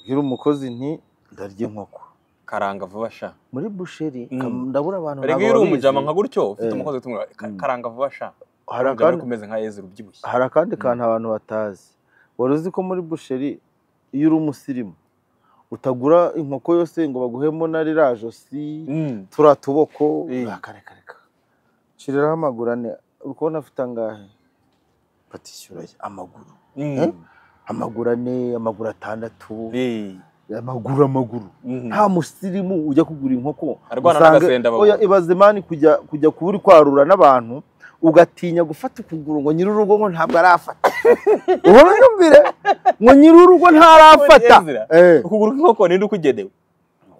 bwira umukozi nti ndarya inkoko karanga vuba sha muri busheri Mm. kam- ndabura abantu rega iyo ntabwo uri babizi. umujama nka gutyo ufite Eh. umukozi utumwa ka- Mm. karanga vuba sha hari umujama akandi ariko umeze nka ezra ubyibushye hari akandi kantu abantu batazi wari uzi ko muri busheri iyo uri umusirimu utagura inkoko yose ngo baguhemo na ririya josi Mm. turiya tuboko Eh. Ah, kare kare kare. shiriraho amaguru ane uri kubona afite angahe batishyura amaguru Eh? Mm. amaguru ane amaguru atandatu Eh. amaguru amaguru Mm. nta musirimu ujya kugura inkoko Arwana usanga- n'agasenda baguha. oya, ibaze imana kujya kujya kuba uri kwarura n'abantu ugatinya gufata ukuguru ngo nyir'urugo ngo ntabwo arafata uhora yumvire ngo nyir'urugo ntarafata Ezra, Eh, ukuguru kw'inkoko ninde ukugenewe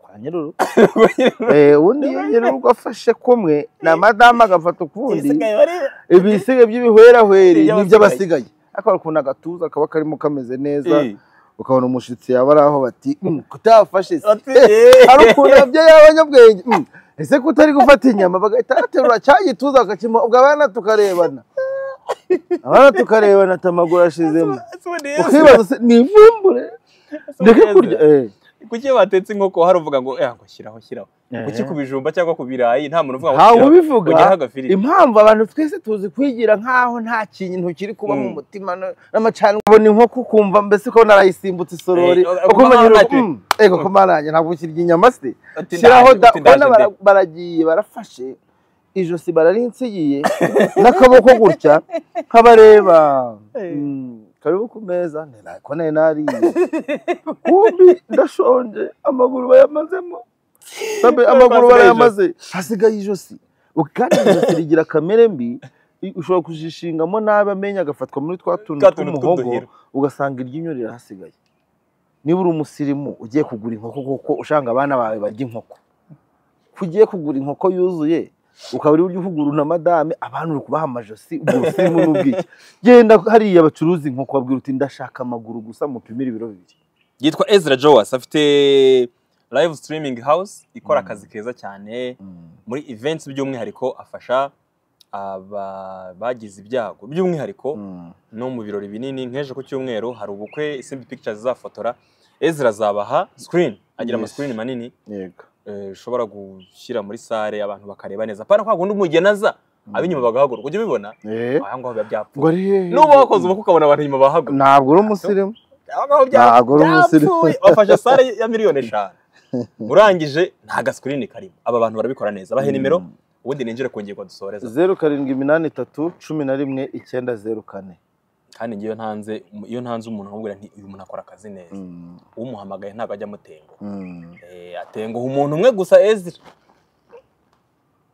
kwa nyir'urugo Eh, ubundi iyo nyir'urugo afashe kumwe na madamu agafata ukundi ibisiga by'ibihwerahweri Iby'abasigaye. nibyo abasigaye ariko ukuntu agatuza kaba karimo kameze neza ukabona umushyitsi yaba ari aho bati "Mm, kutafashe se hari ukuntu ababyeyi b'abanyabwenge mm, ese ko utari gufata inyama bagahita baterura cya gituza bakakima ubwo abana tukarebana abana tukarebana ati amaguru ashizemo ukibaza se ni ivumbure ndeke kurya eh. kuki iyo batetse inkoko hari uvuga ngo eh ngo shyiraho shyiraho kuki ku bijumba cyangwa ku birayi nta muntu uvuga ngo ntawe shyiraho, ubivuga ujyaho agafiriti impamvu abantu twese tuzi kwigira nk'aho nta kintu kiri kuba mu Mm. mutima no- n'amacana ubona inkoko ukumva mbese ko narayisimbutse isorori Eh, uko ukumva umenya ntacyo. mm, ego ko maranye ntabwo ukirya inyama se Ati, shyiraho ndaje, da uti, ubona ndaje bara- nde. baragiye barafashe ijosi bararinsigiye n'akaboko gutya nk'abareba Eh. Mm, karibu ku meza ko nari nariye kumbi ndashonje amaguru bayamazemo Sabe, amaguru basigaye barayamaze hasigaye ijosi Ubu kandi ijosi rigira kamere mbi i- ushobora kujishingamo nabi amenyo agafatwa muri twa tuntu Twa tuntu tw'umuhogo tw'uduheri. ugasanga iryinyo rirahasigaye niba uri umusirimu ugiye kugura inkoko kuko ushanga abana bawe barya inkoko ko ugiye kugura inkoko yuzuye ukaba uri buryo ukuguru na madame abantu uri kubaha amajosi ubwo busirimu n'ubwiki genda hariya bacuruza inkoko babwira uti ndashaka amaguru gusa mupimire ibiro bibiri yitwa ezra jowas afite live streaming house ikora Mm. akazi keza cyane muri events by'umwihariko afasha aba bagize ibyago by'umwihariko Mm. no mu birori binini nk'ejo ku cyumweru hari ubukwe simbi pictures izafotora ezra azabaha screen agira ama Yes. screen manini yego eh, ushobora gushyira muri sare abantu bakareba neza pana kwa kundi umugeni aza ab'inyuma bagahaguruka ujya ubibona Eh, aha ngaho biba byapfuye ngo ari hehe n'uba wakoze ubukwe ukabona abantu inyuma bahaguruka ntabwo uri umusirimu aho ngaho Ntabwo uri umusirimu. byapfuye wafashe sare ya miliyoni eshanu urangije nta gasikirini karimo aba bantu barabikora neza bahe nimero Mm. ubundi ninjire ku ngingo dusoreza zeru karindwi iminani itatu cumi na rimwe icyenda zeru kane kandi ngewe ntanze iyo ntanze umuntu nkubwira nti uyu muntu akora akazi neza Mm. umuhamagaye ntabwo ajya amutenguha Mm. Eh, atenguha umuntu umwe gusa ezira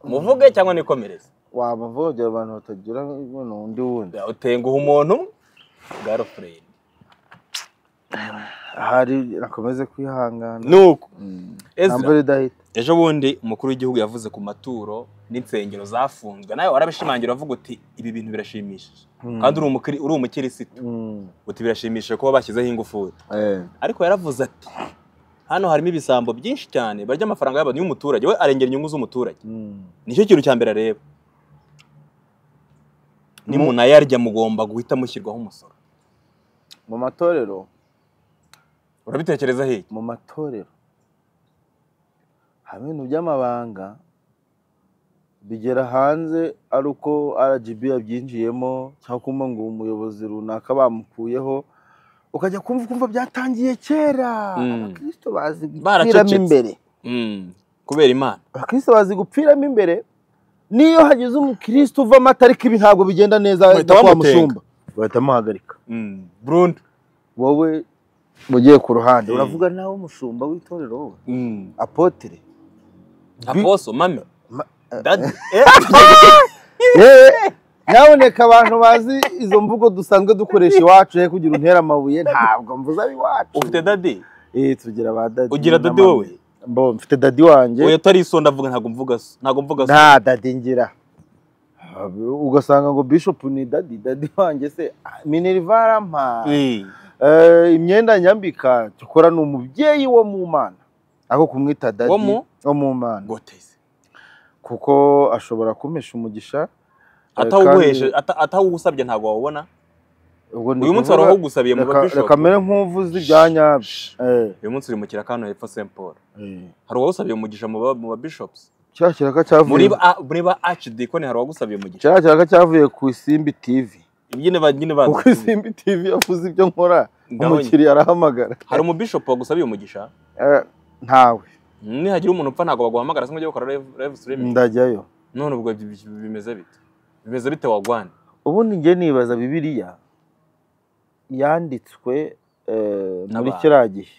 muvuge cyangwa nikomereze wabavogera abantu batagira ubona undi wundi utenguha umuntu umwe garofureni ahari nakomeze kwihangana nuko Mm. Ezra. nta mvura idahita ejo bundi umukuru w'igihugu yavuze ku maturo n'insengero zafunzwe nawe warabishimangira uvuga uti ibi bintu birashimishije Mm. kandi uri umukiri- uri umukirisitu Mm. uti birashimishije kuba bashyizeho ingufuri Eh. ariko yaravuze ati hano harimo ibisambo byinshi cyane barya amafaranga y'abantu y'umuturage we arengera inyungu z'umuturage Mm. nicyo kintu cya mbere areba Mu- nimunayarya mugomba guhita mushyirwaho umusoro mu matorero urabitekereza hiki mu matorero haba ibintu by'amabanga bigera hanze ari uko RGB yabyinjiyemo cyangwa kuma ngo umuyobozi runaka bamukuyeho ukajya kumva kumva byatangiye kera Mm. abakristo bazi gupfiramo Baracecetse. imbere Mm, kubera imana abakristo bazi gupfiramo imbere niyo hagize umukristo uvamo atari ibi ntabwo bigenda neza Bahita ahita kwa bamutenga. mushumba bahita bamuhagarika Mm, burundu wowe mugiye ku ruhande Mm. uravuga nawe umushumba w'itorero wowe Mm. apotere aposo mame Ma- dadi yewe nyaboneka abantu bazi izo mvugo dusanzwe dukoresha iwacu he kugira untera amabuye ntabwo mvuze ari iwacu ufite dadi Eh, tugira ba dadi Ugira n'amami. dadi wowe? Bo, mfite dadi wanjye oya atari iso ndavuga ntabwo mvuga so ntabwo mvuga so nta dadi ngira ugasanga ngo bishop ni dadi dadi wanjye se minerva arampa Eh, Eh, imyenda nyambika cyokora ni umubyeyi wo mu mana ako kumwita dadi Wo mu? wo mu mana goteze kuko ashobora kumpesha umugisha Eh, atawuguheshe kandi- ata- atawugusabye ntabwo wawubona ubwo ni uyu munsi kuvuga- hari uwugusabiye mu reka- bishop reka mere nk'uvuze ibya nyabyo Eh, uyu munsi uri mu kirakano hepfo st paul eh. hari uwagusabiye umugisha mu ba- mu ba bishops cya kiraka cyavuye muri ba muri ba archdeacon hari uwagusabiye umugisha cya kiraka cyavuye ku isimbi tv nyine ba nyine ba kuko isimbi tv yavuze ibyo nkora Ndabonye. umukiriya arahamagara hari umubishop wagusabiye umugisha Eh, ntawe nihagira umuntu upfa ntabwo baguhamagara se ngo ujye gukora live- live streaming ndajyayo none ubwo bi- bi- bimeze bite bimeze bite wagwana ubundi njye nibaza bibiliya yanditswe eh, muri N'abantu. kiriya gihe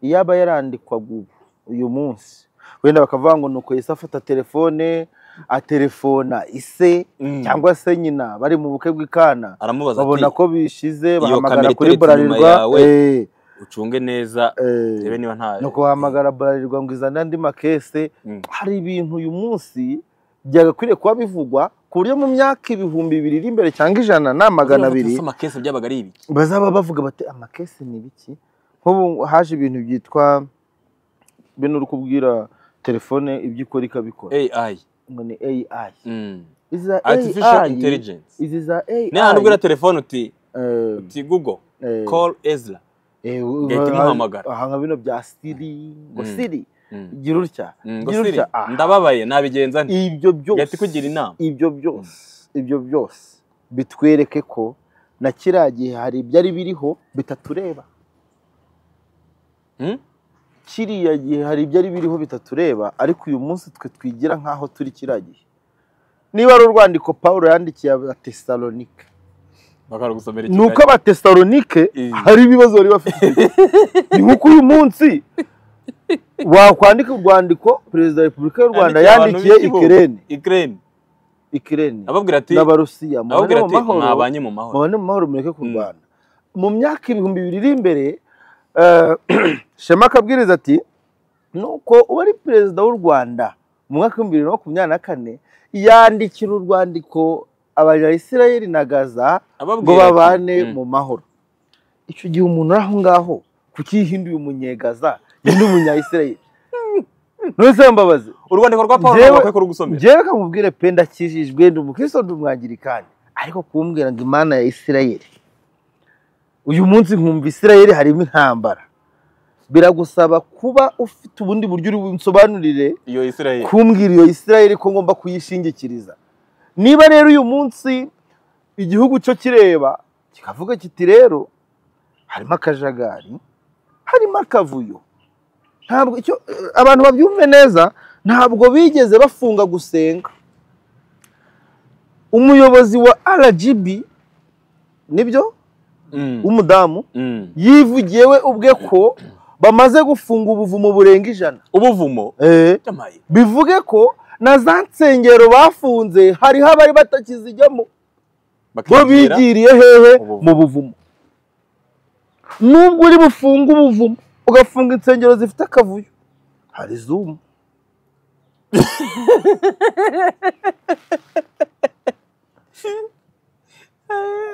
iyaba yarandikwaga ubu uyu munsi wenda bakavuga ngo nuko Yesu afata telefone aterefona ise cyangwa se nyina bari mu bukwe bw'ikana aramubaza babona ati ko bishize Iyo bahamagara kamera kuri iteretse inyuma burarirwa yawe, eh, ucunge neza eh, urebe niba nta nuko bahamagara burarirwa ngo izane andi makese Mm. hari ibintu uyu munsi byagakwiriye kuba bivugwa ku buryo mu myaka ibihumbi bibiri iri imbere cyangwa ijana na magana Urumva abiri ese amakesi byabaga ari ibiki bazaba bavuga bati amakesi ni biki nk'ubu haje ibintu byitwa bino uri kubwira telefone ibyo ikora ikabikora AI ngo ni AI mm. izi za artificial AI intelligence izi za AI ni ahantu ubwira telefone uti eh, uti google eh, call ezra eh, ugahita umuhamagara. aha nka bino bya Siri ngo Mm. Siri Mm. gira utya Mm, ngo gira Siri, utya ah, ndababaye nabigenza nti ibyo yati byose kugira inama ibyo byose ibyo byose bitwereke ko na kiriya gihe hari ibyari biriho bitatureba Mm? kiriya gihe hari ibyari biriho bitatureba ariko uyu munsi twe twigira nk'aho turi kiriya gihe niba ari urwandiko paul yandikiye abatesalonike bakarugusomera ni uko abatesalonike Eh. hari ibibazo bari bafite ni nk'uko uyu munsi wakwandika urwandiko perezida wa repubulika y'u rwanda Yandikiye abantu yandikiye b'igihugu. ikirene Ukraine ikirene ababwira ati n'abarusiya mubane ababwira mu ati mahoro mwabanye mu mahoro mubane mu mahoro mureke Mm. kurwana mu myaka ibihumbi bibiri iri imbere eh, shema akabwiriza ati nuko uwari perezida w'u rwanda mu mwaka w'ibihumbi bibiri na makumyabiri na kane yandikira urwandiko abanyayisirayeli na gaza ngo ababwira ati, babane mm, mu mahoro icyo gihe umuntu uri aho ngaho kuki yihinduye umunyegaza yindi umunyayisirayeli ntuzi mbabazi u rwandiko rwa paul Njyewe- ntabwo bakwiye kurugusomera njyewe kamubwire pe ndakijijwe ndi umukristo ndi umwangirikani ariko kumbwira ngo imana ya isirayeli uyu munsi nkumva isirayeli harimo intambara biragusaba kuba ufite ubundi buryo uri bunsobanurire iyo israel kumbwira iyo isirayeli ko ngomba kuyishingikiriza niba rero uyu munsi igihugu cyo kireba kikavuga kiti rero harimo akajagari harimo akavuyo ntabwo icyo abantu babyumve neza ntabwo bigeze bafunga gusenga umuyobozi wa rgb nibyo Mm, w'umudamu mm. yivugiye we ubwe ko bamaze gufunga ubuvumo burenga ijana ubuvumo Eh, byamaye bivuge ko na za nsengero bafunze hariho abari batakizijyamo bo bakigira bigiriye hehe Ubuvumo. mu buvumo nubwo uri bufunge ubuvumo ugafunga insengero zifite akavuyo hari zumu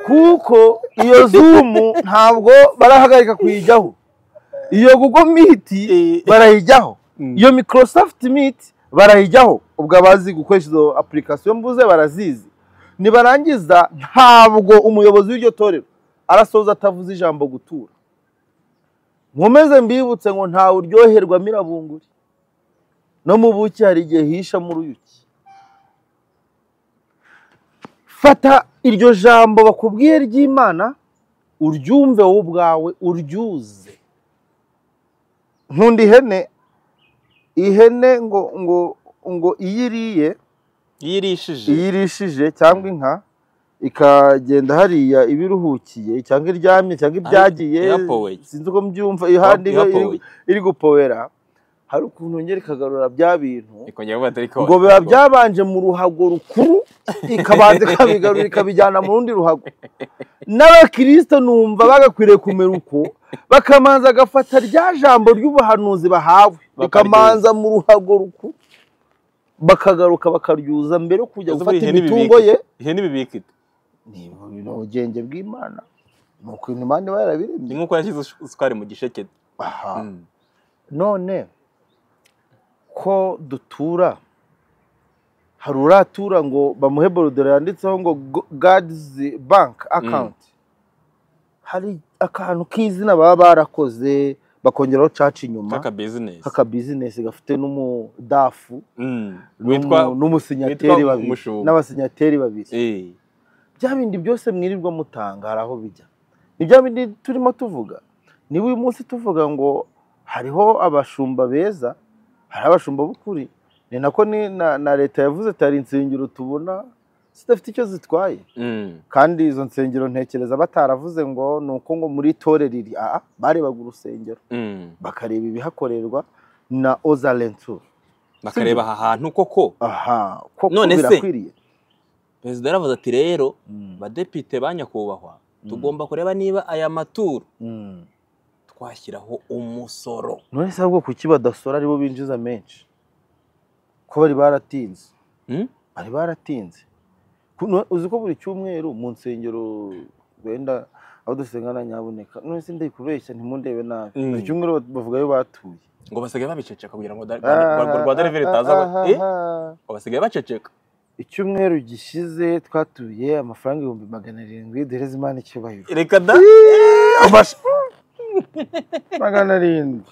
kuko iyo zumu ntabwo barahagarika kuyijyaho iyo google meet Eh. barayijyaho Mm. iyo microsoft meet barayijyaho ubwo abazi gukoresha izo application mvuze barazizi nibarangiza ntabwo umuyobozi w'iryo torero arasoza atavuze ijambo gutura nkomeze mbibutse ngo ntawe uryoherwa mirabunguri no mu buki hari igihe hishamo uruyuki fata iryo jambo bakubwiye ry'imana uryumve wowe ubwawe uryuze nkunda ihene ihene ngo ngo ngo iyo iriye iyo irishije iyo irishije cyangwa inka ikagenda hariya ibiruhukiye cyangwa iryamye cyangwa ibyagiye yapowe. sinzi uko mbyumva ihandi iba iri- yapowe iri gupobera hari ukuntu yongera ikagaruza bya bintu ikongera kuba atari ngo biba byabanje mu ruhago rukuru ikabanza ikabigarura ikabijyana mu rundi ruhago n'abakirisito numva bagakwiriye kumera uko bakamanza agafata rya jambo ry'ubuhanuzi bahawe bakamanza mu ruhago rukuru bakagaruka bakaryuza mbere yo kujya Ese gufata buriya ihene imitungo ibibika ye ite? ihene ibibika ite? ni ubugenge bw'imana ni ukuntu imana iba ni yarabiremye nk'uko yashyize isukari mu gisheke aha Mm. none ko dutura hari uratura ngo bamuhe borodoro yanditseho ngo gadizi banki akawunti hari akantu k'izina baba barakoze bakongeraho caca inyuma kaka business k'akabizinesi gafite n'umudafu Mm. n'umu- witwa n'umusinyateri witwa babiri umushumba. n'abasinyateri babiri Eh. bya bindi byose mwirirwa mutanga hari aho bijya ni bya bindi turimo tuvuga niba uyu munsi tuvuga ngo hariho abashumba beza hari abashumba b'ukuri ni nako ni na, na leta yavuze ati hari insengero tubona zidafite icyo zitwaye Mm. kandi izo nsengero ntekereza bataravuze ngo ni uko ngo muri torero iri aha barebaga urusengero Mm. bakareba ibihakorerwa na ozarentu bakareba aha hantu koko aha koko None se? birakwiriye perezida yaravuze ati rero Mm, badepite ba nyakubahwa Mm. tugomba kureba niba aya maturo mm. twashyiraho umusoro none se ahubwo kuki badasora aribo binjiza menshi ko bari baratinze Mm? bari baratinze Ku- no- uzi ko buri cyumweru mu nsengero wenda aho dusenga na nyaboneka none se ndayikubeshya ntimundebe nabi Mm. buri cyumweru bat- bavuga ayo batuye ngo basigaye babiceceka kugira ngo da- Ah, da- ngo rwa deriveri ah, itaza ah, ba- Eh? ah. ngo basigaye baceceka icyumweru gishize twatuye amafaranga ibihumbi magana arindwi duhereze imana icyubahiro reka da Amash- magana arindwi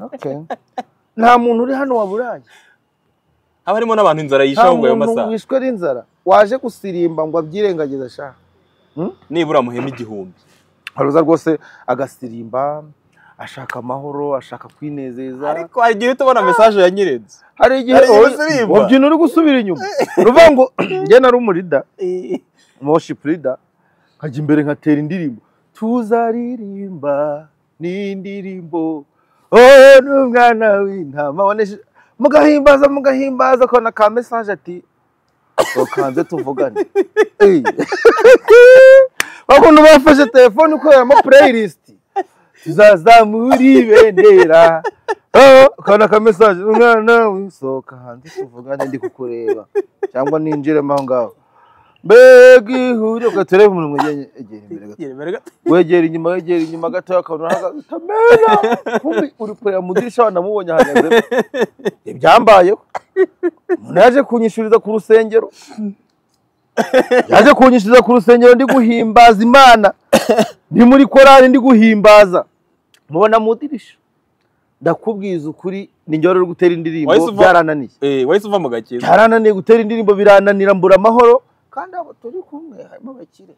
Okay. nta muntu uri hano waburaye haba harimo n'abantu inzara nta yishaho ngo ayo muntu masaha wishwe n'inzara waje gusirimba ngo abyirengagize ashaka nibura muhema igihumbi haruza rwose agasirimba ashaka amahoro ashaka kwinezeza ariko hari igihe uhita ubona mesaje ya nyirenze hari igihe hari igihe wowe- usirimba. wobyina uri gusubira inyuma ruvuga ngo njye nari umurida worship leader nkajya imbere nkatera indirimbo tuzaririmba n'indirimbo oh n'umwana w'intama waneshe mugahimbaza mugahimbaza akabona ka mesaje ati tukanze tuvugane Ey. bakuntu bafashe telefone ukoreramo playlist tuzazamura ibendera Oh, akabona ka mesaje umwana wisohoka hanze tuvugane ndi kukureba cyangwa ninjiremo aho ngaho mbega ihuriro gatoreba umuntu wegera imbere gato wegera inyuma wegera inyuma gato akabona urahagaze utamena kumbi uri kureba mu idirishya wanamubonye ahagaze ibyambayeho umuntu yaje kunyishuriza ku rusengero yaje kunyishuriza ku rusengero ndi guhimbaza imana ndi muri korari ndi guhimbaza mubona mu idirishya ndakubwiza ukuri ni njye wari uri gutera indirimbo Wahise uva- byarananiye wahise uva mu gakiza byarananiye gutera indirimbo birananira mbura amahoro kandi abo turi kumwe harimo abakire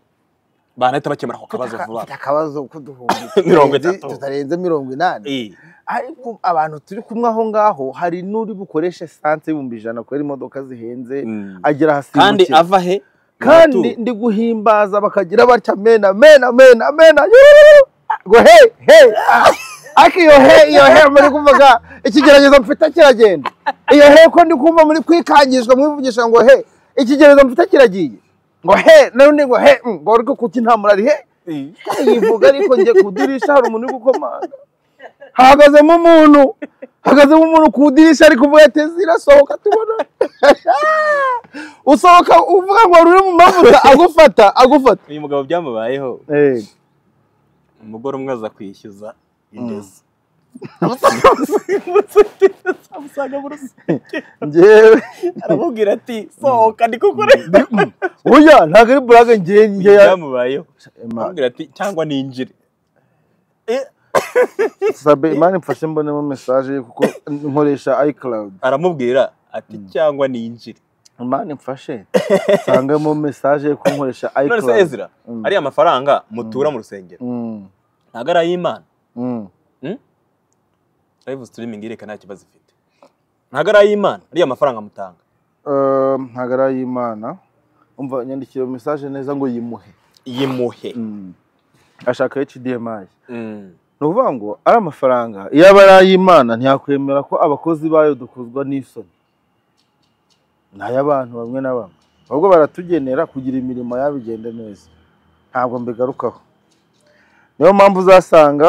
banahita bakemura ako kabazo vuba bafite akabazo ko duhumbi Mirongo itatu. tutarenze mirongo inani Eh. ariko abantu turi kumwe aho ngaho hari n'uri bukoreshe esanse y'ibihumbi ijana kubera imodoka zihenze Mm. agira ahasimbukira kandi ava he kandi ndi guhimbaza bakagira batya mena mena mena mena yuuu, ngo he he ah, ariko iyo he iyo he muri kuvuga ikigeragezo mfite kiragenda iyo he ko ndi kumva muri kwikangishwa mwivugisha ngo he ikigeragezo mfite kiragiye ngo he n'undi ngo he mm, ngo ariko kuki nta murari he yivuga ariko njye kudirisha hari umuntu uri gukomanga hahagazemo umuntu hahagazemo umuntu ku idirishya ari kuvuga ati zirasohoka tubona usohoka uvuga ngo ruri mu mavuta agufata agufata uyu mugabo byamubayeho umugore umwe aza kwishyuza indezi amusanga mu rusengero njyewe aramubwira ati sohoka ndi kukureba oya ntabwo ari burage njye njye byamubayeho Imana- aramubwira ati cyangwa ninjire sabe imana imfashe mbonemo mesaje kuko nkoresha icloud aramubwira ati cyangwa ninjire imana imfashe nsangamo mesaje yo kunkoresha none se icloud ezira Mm. ariya mafaranga mutura mu rusengero Mm, ntabwo ari ay'imana mm. live streaming irerekana nta kibazo ifite ntabwo ari ay'imana ariya mafaranga mutanga Eh, ntabwo ari ay'imana umva nyandikira mesaje neza ngo yimuhe yimuhe Mm. ashaka hdmi Mm. ni ukuvuga ngo ari amafaranga iyo aba ari ay'imana ntiyakwemera ko abakozi bayo dukozwa n'isoni ni ay'abantu bamwe na bamwe ahubwo baratugenera kugira imirimo yabo igende neza ntabwo mbigarukaho niyo mpamvu uzasanga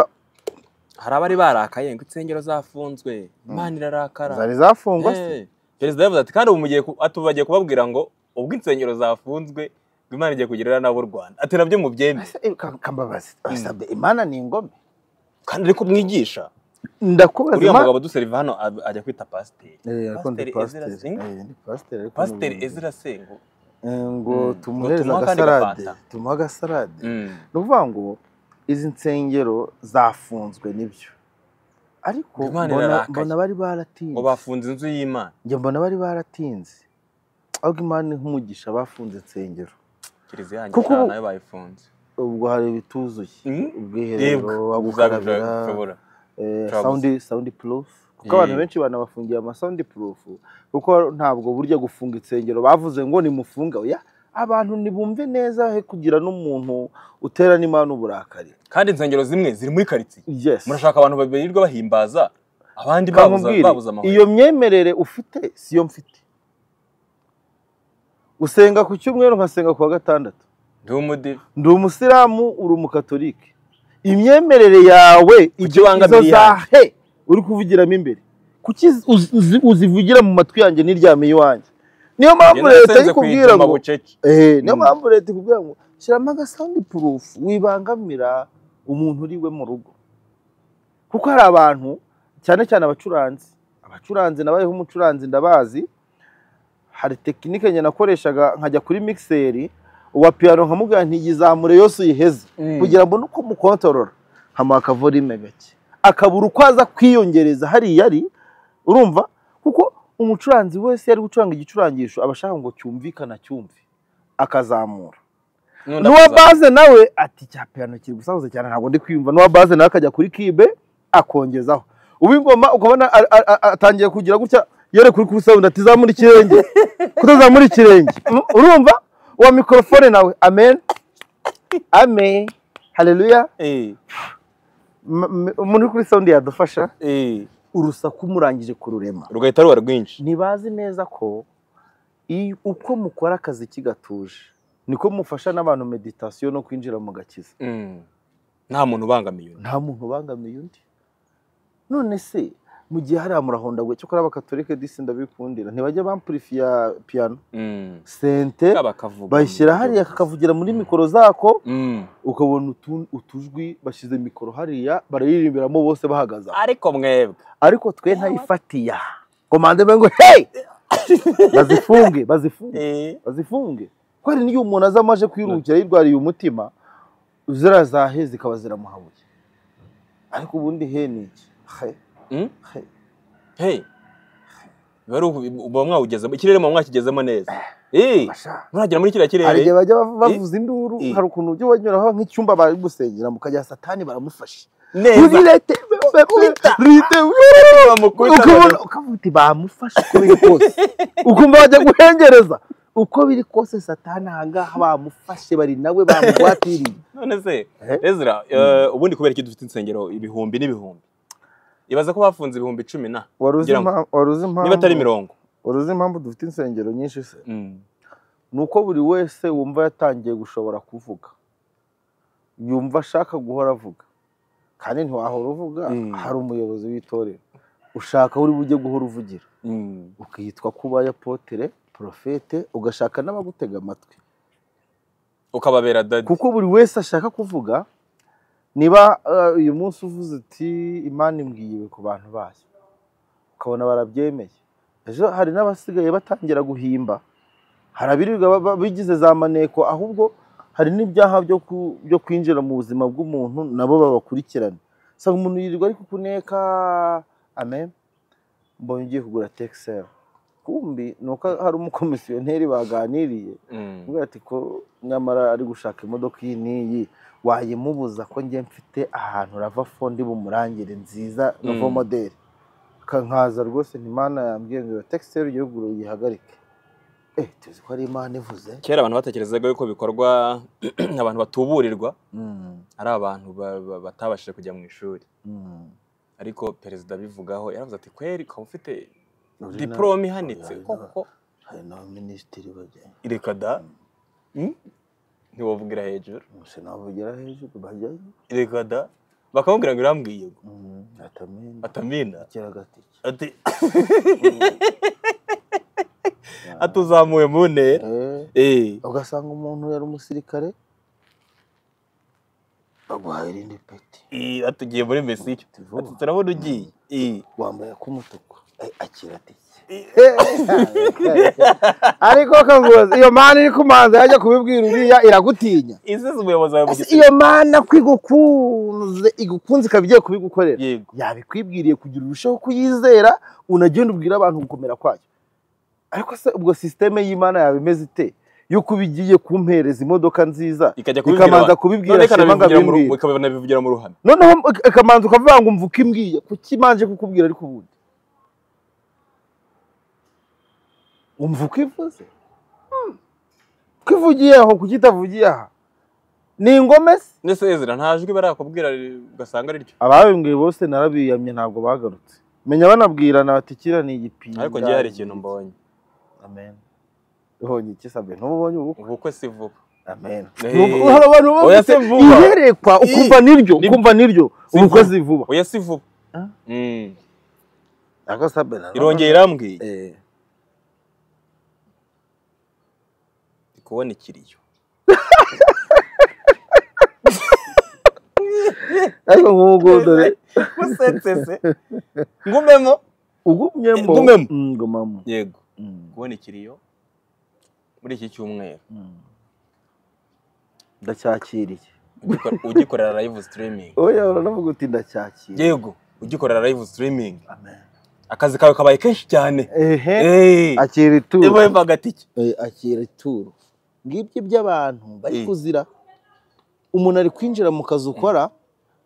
hari abari barakaye ngo insengero zafunzwe imana irarakara zari zafungwa se Eh, perezida yavuze ati kandi ubu mugiye ku- ati ubu bagiye kubabwira ngo ubwo insengero zafunzwe ngo imana igiye kugirira nabo u rwanda ati nabyo mubyemeye Ese, eh, ka- kambabazi basabye imana ni ingome kandi ariko mwigisha ndakubaza uriya Imana- mugabo duseriva hano ab- ajya kwita pasiteri Eh, ariko ndi Pasiteri Ezra pasiteri Singh? Eh, ndi pasiteri ariko pasiteri ni- ezira sengo Eh, ngo Mm. tumuhereze Ngo tumuha akandi agasalade gafanta. tumuhe agasalade ni ukuvuga ngo izi nsengero zafunzwe nibyo ariko Imana mbona irarakaye. mbona bari ngo baratinze bafunze inzu y'imana njye mbona bari baratinze ahubwo imana nk'umugisha bafunze insengero kiliziya yanjye Kuko ubu- nayo bayifunze ubwo hari ibituzuye Mm. ubwiherero aho gukarabira uzagushobora eh, Travels. sound sound proof kuko Yeah. abantu benshi banabafungiye ama sound proof kuko ntabwo burya gufunga insengero bavuze ngo nimufunge oya abantu nibumve neza he kugira n'umuntu utera n'imana uburakari kandi insengero zimwe ziri muri karitsiye yes murashaka abantu babirirwa bahimbaza abandi babuza kamubwire babuza amahoro iyo myemerere ufite siyo mfite usenga ku cyumweru nkasenga ku wa gatandatu ndi umudive ndi umusilamu uri umukatolike imyemerere yawe ibyo izo ibangamiye zahe uri kuvugiramo imbere kuki uzi- uzi- uzivugira mu matwi yanjye n'iryame iwanjye niyo mpamvu leta ikubwira ngo bucece Eh, niyo Mm. mpamvu leta ikubwira ngo shyiramo agasawundi purufu wibangamira umuntu uri we mu rugo kuko hari abantu cyane cyane abacuranzi abacuranzi nabayeho umucuranzi ndabazi hari tekinike njye nakoreshaga nkajya kuri mikiseri uwa piyano nkamubwira ntiyizamure yose uyiheze Mm. kugira ngo nuko mukontorora hamuha akavorime gake akabura uko aza kwiyongereza hariya ari urumva kuko umucuranzi wese iyo ari gucuranga igicurangisho aba ashaka ngo cyumvikane cyumve akazamura N'undi n'uwa akaza- baze nawe ati cya piyano kiri gusahuza cyane ntabwo ndi kwiyumva n'uwa baze nawe akajya kuri kibe akongezaho uw'ingoma ukabona a- a- a- atangiye kugira gutya yere kuri kuri sound ati zamura ikirenge kutazamura ikirenge Mm, urumva uwa mikorofone nawe amen amen haleluya Eh, M- m- umuntu uri kuri sound yadufasha eh. urusaku murangije kururema rugahita ruba rwinshi ntibazi neza ko iyo- uko mukora akazi kigatuje niko mufasha n'abantu meditasiyo no kwinjira mu gakiza Mm. nta muntu ubangamiye undi nta muntu ubangamiye undi none se mu gihe hariya murahondagwe cyokora abakatolike disi ndabikundira ntibajya bampurifiya piyano Mm. sente Kaba kavuga bayishyira mu buryo hariya bwiza. kakavugira muri mikoro zako Mm. ukabona utu- utujwi bashyize mikoro hariya barayirimbiramo bose bahagaze aho. ariko mwebwe ariko twe ntayifatiya komande mbe ngo hey bazifunge bazifunge Eh, bazifunge ko hari n'igihe umuntu aza amaje kwirukira yirwariye umutima ziriya zahe zikaba ziramuhabuye ariko ubundi he ni iki He, mm? he. hey biba ari uku- uba mwawugezemo ikirere muba mwakigezemo neza Eh, Basha. muragera muri kiriya hari igihe kirere bajya bav- bavuza induru Eh. hari ukuntu ujya wanyuraho nk'icyumba bari gusengeramo ukajya satani baramufashe neza Rirete, Bakubita. rirete, bamukubita ukabona ukavuga uti bamufashe uko biri kose ukumva bajya guhengereza uko biri kose satani ahangaha bamufashe bari nawe bamugwatiriye none se Eh? ezra eh, ubundi kubera iki dufite insengero ibihumbi n'ibihumbi ibaza ko bafunze ibihumbi cumi na wari uzi Ngira ngo- impa- wari uzi impamvu niba atari mirongo wari uzi impamvu dufite insengero nyinshi se Mm. ni uko buri wese wumva yatangiye gushobora kuvuga yumva ashaka guhora avuga kandi ntiwahora uvuga Mm. hari umuyobozi w'itorero ushaka aho uri bujye guhora uvugira Mm. ukitwa kuba apotere porofete ugashaka n'abagutega amatwi ukababera dadi kuko buri wese ashaka kuvuga niba eh, uyu munsi uvuze uti imana imbwiye ibi ku bantu bayo ukabona barabyemeye ejo hari n'abasigaye batangira guhimba hari abirirwa ba- ba- bigize za maneko ahubwo hari n'ibyaha byo ku- byo kwinjira mu buzima bw'umuntu nabo babakurikirana usanga umuntu yirirwa ari kukuneka amen mbonye ugiye kugura tekiseri kumbi ni uko hari umukomisiyoneri baganiriye Mm. Aramubwira ati ko nyamara ari gushaka imodoka iyi n'iyi wayimubuza ko njye mfite ahantu rava fondi bumurangire nziza rava Mm. modeli nkaza rwose ntimana yambwiye ngo tekisiteri igihugu uyihagarike eh tuzi ko ari imana ivuze kera abantu batekerezaga yuko bikorwa abantu batuburirwa Mm, ari abantu ba- ba- batabashije kujya mu ishuri mm. ariko perezida abivugaho yaravuze ati kweri ukaba ufite Uri na- diporome ihanitse Uri na- koko hari n'abaminisitiri bajya reka da Mm? ntiwavugira hejuru sena bavugira hejuru bajyayo reka da bakamubwira ngo irambwiye ngo Mm, atamena atamina ikiragatike ati atuzamuye mu ntera Eh. Eh, ugasanga umuntu yari umusirikare baguhaye irindi peti eh, atugiye muri mesiyo Ati vuba. ati turabona ugiye Eh, wambaye ak'umutuku Eh, akira atike eh, ariko kanguzi iyo mana iri kumanza yajya kubibwira uriya iragutinya isize umuyobozi wawe mu Ese gitsina iyo mana ko igukunze igukunze ikaba igiye kubigukorera yego yabikwibwiriye kugira urusheho kuyizera unagenda ubwira abantu gukomera kwayo ariko se ubwo sisiteme y'imana yaba imeze ite yuko uba igiye kumpereza imodoka nziza ikajya kubibwira ikamanza abantu. kubibwira None shema ngo ikanabivugira mu abimbwire ru- ikanabivugira mu ruhame noneho ikamanza ukavuga ngo mvuka imbwiye kuki imanje kukubwira ariko ubundi umva uko ivuze ko ivugiye aho kuki itavugiye aha ni ingome se ndetse ezira nta jwi barakubwira ri- ugasanga ari ryo ababimbwiye bose narabiyamye ntabwo bagarutse menya banabwirana bati kiriya ni igipinga ariko njye hari ikintu mbonye amen ubonye iki sabwe ntubonye ubukwe ubukwe si vuba amen Eh, Nubwo hari abantu bavuga oya si ati, vuba. iyerekwa ukumva niryo Ni- ukumva niryo Si ubukwe vuba. si vuba oya si vuba Ah. Mm. ariko sabwe na- irongeye irambwiye Eh. ndi kubona ikiriyo ariko nk'ubwo dore usetsese ngumemo ugumyemo Ngumemo. Mm, ngumamo yego Mm, kubona ikiriyo muri iki cyumweru mm. ndacyakiriye Ugikora- ugikorera live streaming oya uranavuga uti ndacyakiriye yego ugikorera live streaming Amen. akazi kawe kabaye kenshi cyane ehe Eh, akira ituro niba wemva agatike Eh, akira ituro ngibyo by'abantu bari Eh. kuzira umuntu ari kwinjira mu kazi ukora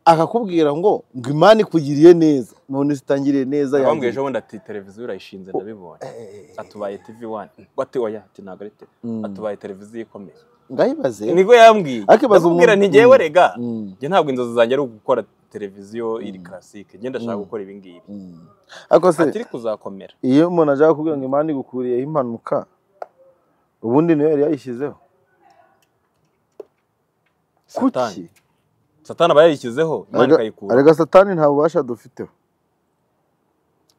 akakubwira ngo ngo imana ikugiriye neza none zitangiriye neza abambwira yangiye. ejo bundi ati televiziyo urayishinze ndabibonye Eh, atubaye tv wani ati oya ati ntabwo ari tv Mm. atubaye televiziyo ikomeye ndayibaze niko yambwiye Akibaza ndamubwira umuntu- nti ngewe Mm. rega Mm, njye ntabwo inzozi zanjye ari ugukora televiziyo iri Mm. karasike njye ndashaka Mm. gukora ibi ngibi mm. ariko se atiri kuzakomera iyo umuntu ashaka kugira ngo imana igukuriyeho impanuka ubundi niyo yari yayishyizeho satani satani aba yayishyizeho imana ikayikura arega satani nta bubasha dufiteho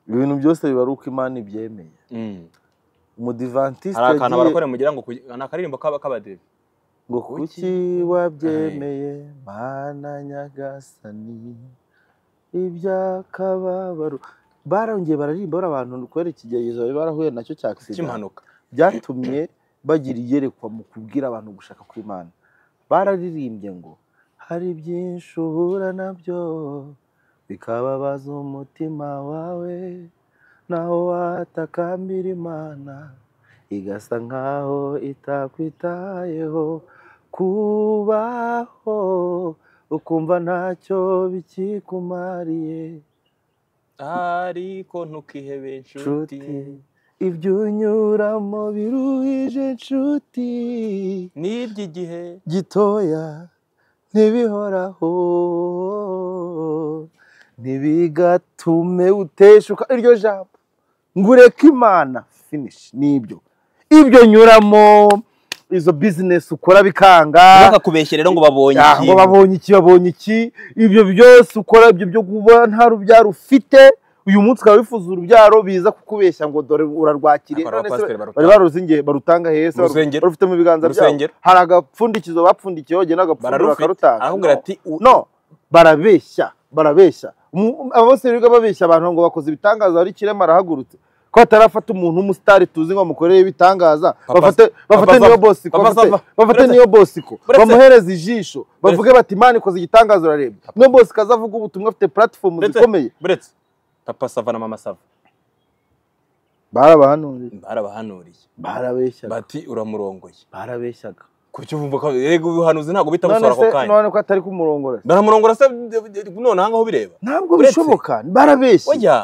ibintu byose biba ari uko imana ibyemeye Mm. umudivantisite hari akantu barakora mugira ngo kugi- ni akaririmbo kaba kabadeve ngo kuki kuki wabyemeye mana nyagasani iby'akababaro barongeye bararirimba bari abantu kubera ikigeragezo bari barahuye nacyo cya accident. cy'impanuka byatumye bagira iyerekwa mu kubwira abantu gushaka kw'imana bararirimbye ngo hari byinshi uhura nabyo bikababaza umutima wawe naho watakambira imana igasa nkaho itakwitayeho kubaho ukumva ntacyo bikikumariye ariko ntukihe nshuti inshuti ibyo unyuramo biruhije nshuti n'iby'igihe gitoya ntibihoraho ntibigatume uteshuka iryo jambo ngureka imana finish nibyo ibyo nyuramo izo bizinesi ukora bikanga bakakubeshya rero ngo babonye Ah, ngo ikintu babonye iki babonye iki ibyo byose ukora ibyo byo kuba nta rubyaro ufite uyu munsi ukaba wifuza urubyaro biza kukubeshya ngo dore urarwakiriye Akora none se abapasiteri barutanga. bari baruzingiye barutanga hese Mu rusengero. barufite mu biganza Mu byabo rusengero. hari agapfundikizo bapfundikiyeho jye n'agapfundiro bararufite bakarutanga aramubwira No. ati u- no barabeshya barabeshya Mu- aba bose biga babeshya abantu ngo bakoze ibitangaza hari kirema arahagurutse ko atarafata umuntu w'umusitari tuzi ngo bamukorere ibitangaza Papa- bafate bafate Papa niyo Sava- bosiko Papa bafate- Sava. bafate Uretse- niyo bosiko Uretse- bamuhereze ijisho bavuge bati imana ikoze igitangaza urareba niyo bosiko azavuga ubutumwa afite puratifomu Uretse- zikomeye buretse papa sava na mama sava barabahanuriye barabahanuriye barabeshyaga bati uramurongoye barabeshyaga kuki uvumva ko yego ubuhanuzi ntabwo none bitabusora se ako kanya none ko atari kumurongora se? baramurongora se none aha ngaho bireba ntabwo Uretse- bishoboka barabeshya oya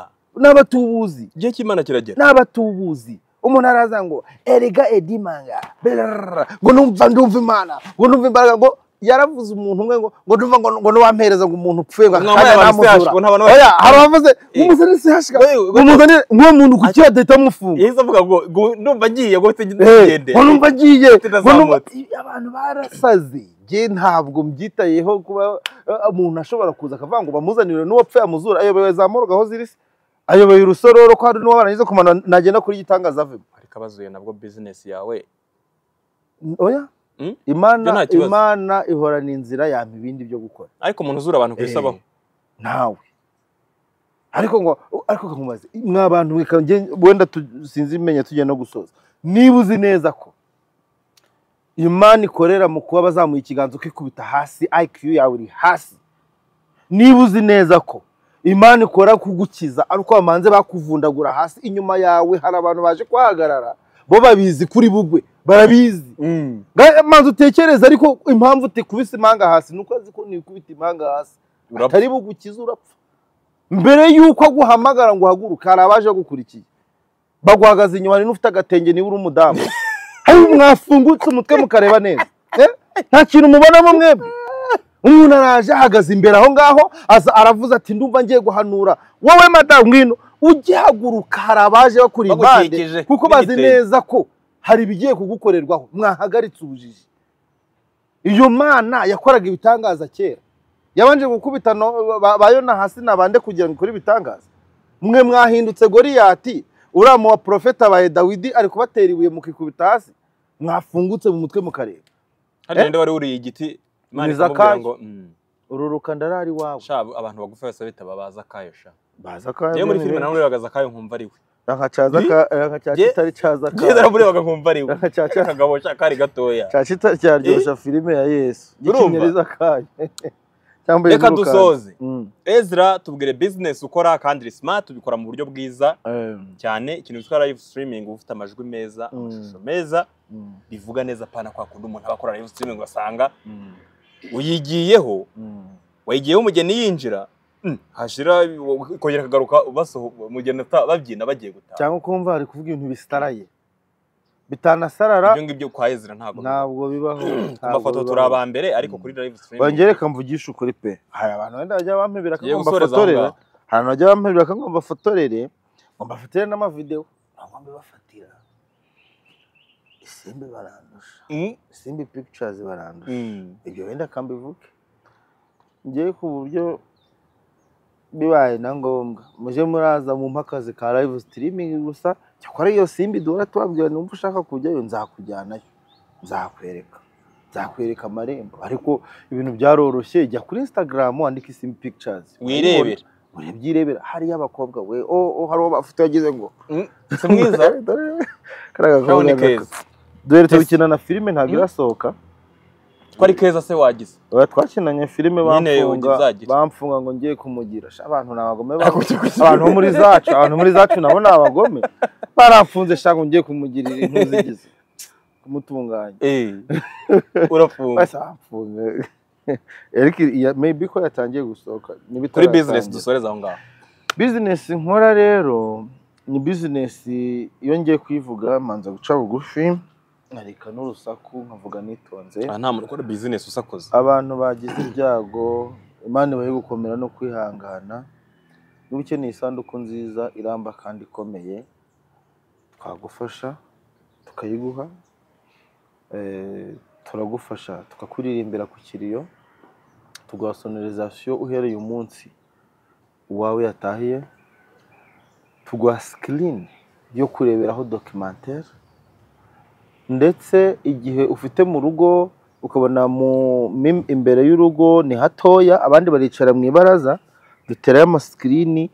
n'abatubuzi igihe cy'imana kiragera n'abatubuzi umuntu araza ngo erega edimanga berarara, ngo numva ndumva imana ngo numva imbaraga ngo yaravuze umuntu umwe ngo ngo numva ngo ngo nuwampereza ngo umuntu upfuye ngo Ngo akajya abantu baramuzura ngo n'abantu oya hari abavuze Eh. umusore si hashika Oye, oye. umuzanire nk'uwo muntu kuki yadahita amufunga yahise avuga ngo ngo ndumva agiye ngo ufite Eh, igende ngo numva agiye Ufite ngo numva itazamutse. abantu barasaze njye ntabwo mbyitayeho kuba eh, umuntu ashobora kuza akavuga ngo bamuzanire n'uwapfuye amuzura ayobewe za moroga aho ziri se ayoboye urusororo ko hari n'uwabarangiza kumanura nagenda kuri gitangaza avemo ariko abazuye nabwo bizinesi yawe oya Mm? Ibyo nta imana kibazo. imana ihorana inzira yampa ibindi byo gukora ariko umuntu uzura abantu ku isi Eh. abaho nawe ariko ngo ariko kamubaze mwa bantu mwe ka- nge- wenda tu- sinzi imenya tujya no gusoza niba uzi neza ko imana ikorera mu kuba bazamuye ikiganza ukikubita hasi IQ yawe iri hasi niba uzi neza ko imana ikora kugukiza ari uko bamanze bakuvundagura hasi inyuma yawe hari abantu baje kuhahagarara bo babizi kuri bugwe barabizi Ga- manza utekereza ariko impamvu utikubise impanga hasi ni uko azi ko nikubita impanga hasi Urapfa. atari bugukize urapfa mbere y'uko aguhamagara ngo uhaguruke hari abaje bagukurikiye baguhagaze inyuma hari n'ufite agatenge niba uri umudamu hari mwafungutse umutwe mukareba neza Eh? nta kintu mubonamo mwebwe umuntu araje ahagaze imbere aho ngaho aza aravuze ati ndumva ngiye guhanura wowe madamu ngwino ugihaguruka hari abaje bakuri impande Bagukikije kuko bazi n'igitenge. neza ko hari ibigiye kugukorerwaho mwahagaritse ubujiji iyo mana yakoraga ibitangaza kera yabanje gukubita no- ba- ba yona hasi na bande kugira ngo ikore ibitangaza mwe mwahindutse goriyati uriya mu baprofeta abaye dawidi ari kubatera ibuye mukikubita hasi mwafungutse mu mutwe mukareba hariya ninde wari wuriye igiti imana Ni ikamubwira Zakayo. ngo "Mm, ururuka ndarari iwawe sha abantu bagufi bose bitaba baza akayo sha baza ko yewe muri filime nawe urebaga zakayo nkumva ari we ranka caza ka ranka cya Jye- kitari caza njyewe ka naramurebaga nkumva ari we ranka cya cya akagabo sha kari gatoya cya kitari cyaryoshya filime ya yesu Urumva? ikinyereza kayo cyambaye reka ururuka. dusoze Mm. ezra tubwire bizinesi ukora kandi iri smart ubikora mu buryo bwiza Em, cyane ikintu cyitwa live streaming uba ufite amajwi meza Mm. amashusho meza mm, bivuga neza pana kwa kundi umuntu aba akora live streaming ugasanga mm, uyigiyeho mm. wayigiyeho umugeni yinjira mm, hashira ikongera akagaruka basohoka umugeni ata- babyina bagiye gutaha cyangwa ukumva hari kuvuga ibintu bisitaraye bitanasarara ibyo ngibyo kwa ezra ntabwo ntabwo bibaho ku mafoto turi aba mbere ariko kuri live streaming bangereka mvugishe ukuri pe hari abantu wenda bajya bampebera tugiye akagomba gusoreza aho fotorere ngaho hari abantu bajya bampebera akagomba fotorere ngo mbafatire n'amavidewo ntabwo mbibafatira isimbi barandusha Mm, isimbi pictures barandusha mm. ibyo wenda kambivuge ngewe ku buryo bibaye na ngombwa muje muraza mu akazi ka live streaming gusa cyakora iyo simbi duhora tubabwira numva ushaka kujyayo nzakujyanayo nzakwereka nzakwereka amarembo ariko ibintu byaroroshye jya kuri instagram wandike simbi pictures wirebera urabyirebera hariyo abakobwa we o o hari uwo bafite yagize ngo Mm, si mwiza Dore, kariya gakobwa kabone gaka- keza dore tubikina na filime ntabwo Mm. irasohoka twari keza se wagize Oya, twakinanye filime Nyine ugiye bamfunga uzagira. bamfunga ngo ngiye kumugira Sha, abantu ni abagome ba- Ariko ujya kuzireba. abantu bo muri zacu abantu muri zacu nabo ni abagome baramfunze shaka ngo ngiye kumugirira intuzigize kumutunganya Eh, urafunga basi aramfunze Eric ya- maybe ko yatangiye gusohoka kuri bizinesi dusoreza aho ngaho bizinesi nkora rero ni bizinesi iyo ngiye kuyivuga manza guca bugufi nkareka n'urusaku nkavuga nitonze aha nta muntu ukora bizinesi usakoza abantu bagize ibyago imana ibahe gukomera no kwihangana niba ukeneye isanduku nziza iramba kandi ikomeye twagufasha tukayiguha Eh, turagufasha tukakuririmbira ku kiriyo tuguha sonorizasiyo uhereye umunsi uwawe yatahiye tuguha sikirini yo kureberaho dokimantere ndetse igihe ufite mu rugo ukabona mu mim- imbere y'urugo ni hatoya abandi baricara mu ibaraza duterayo amasikirini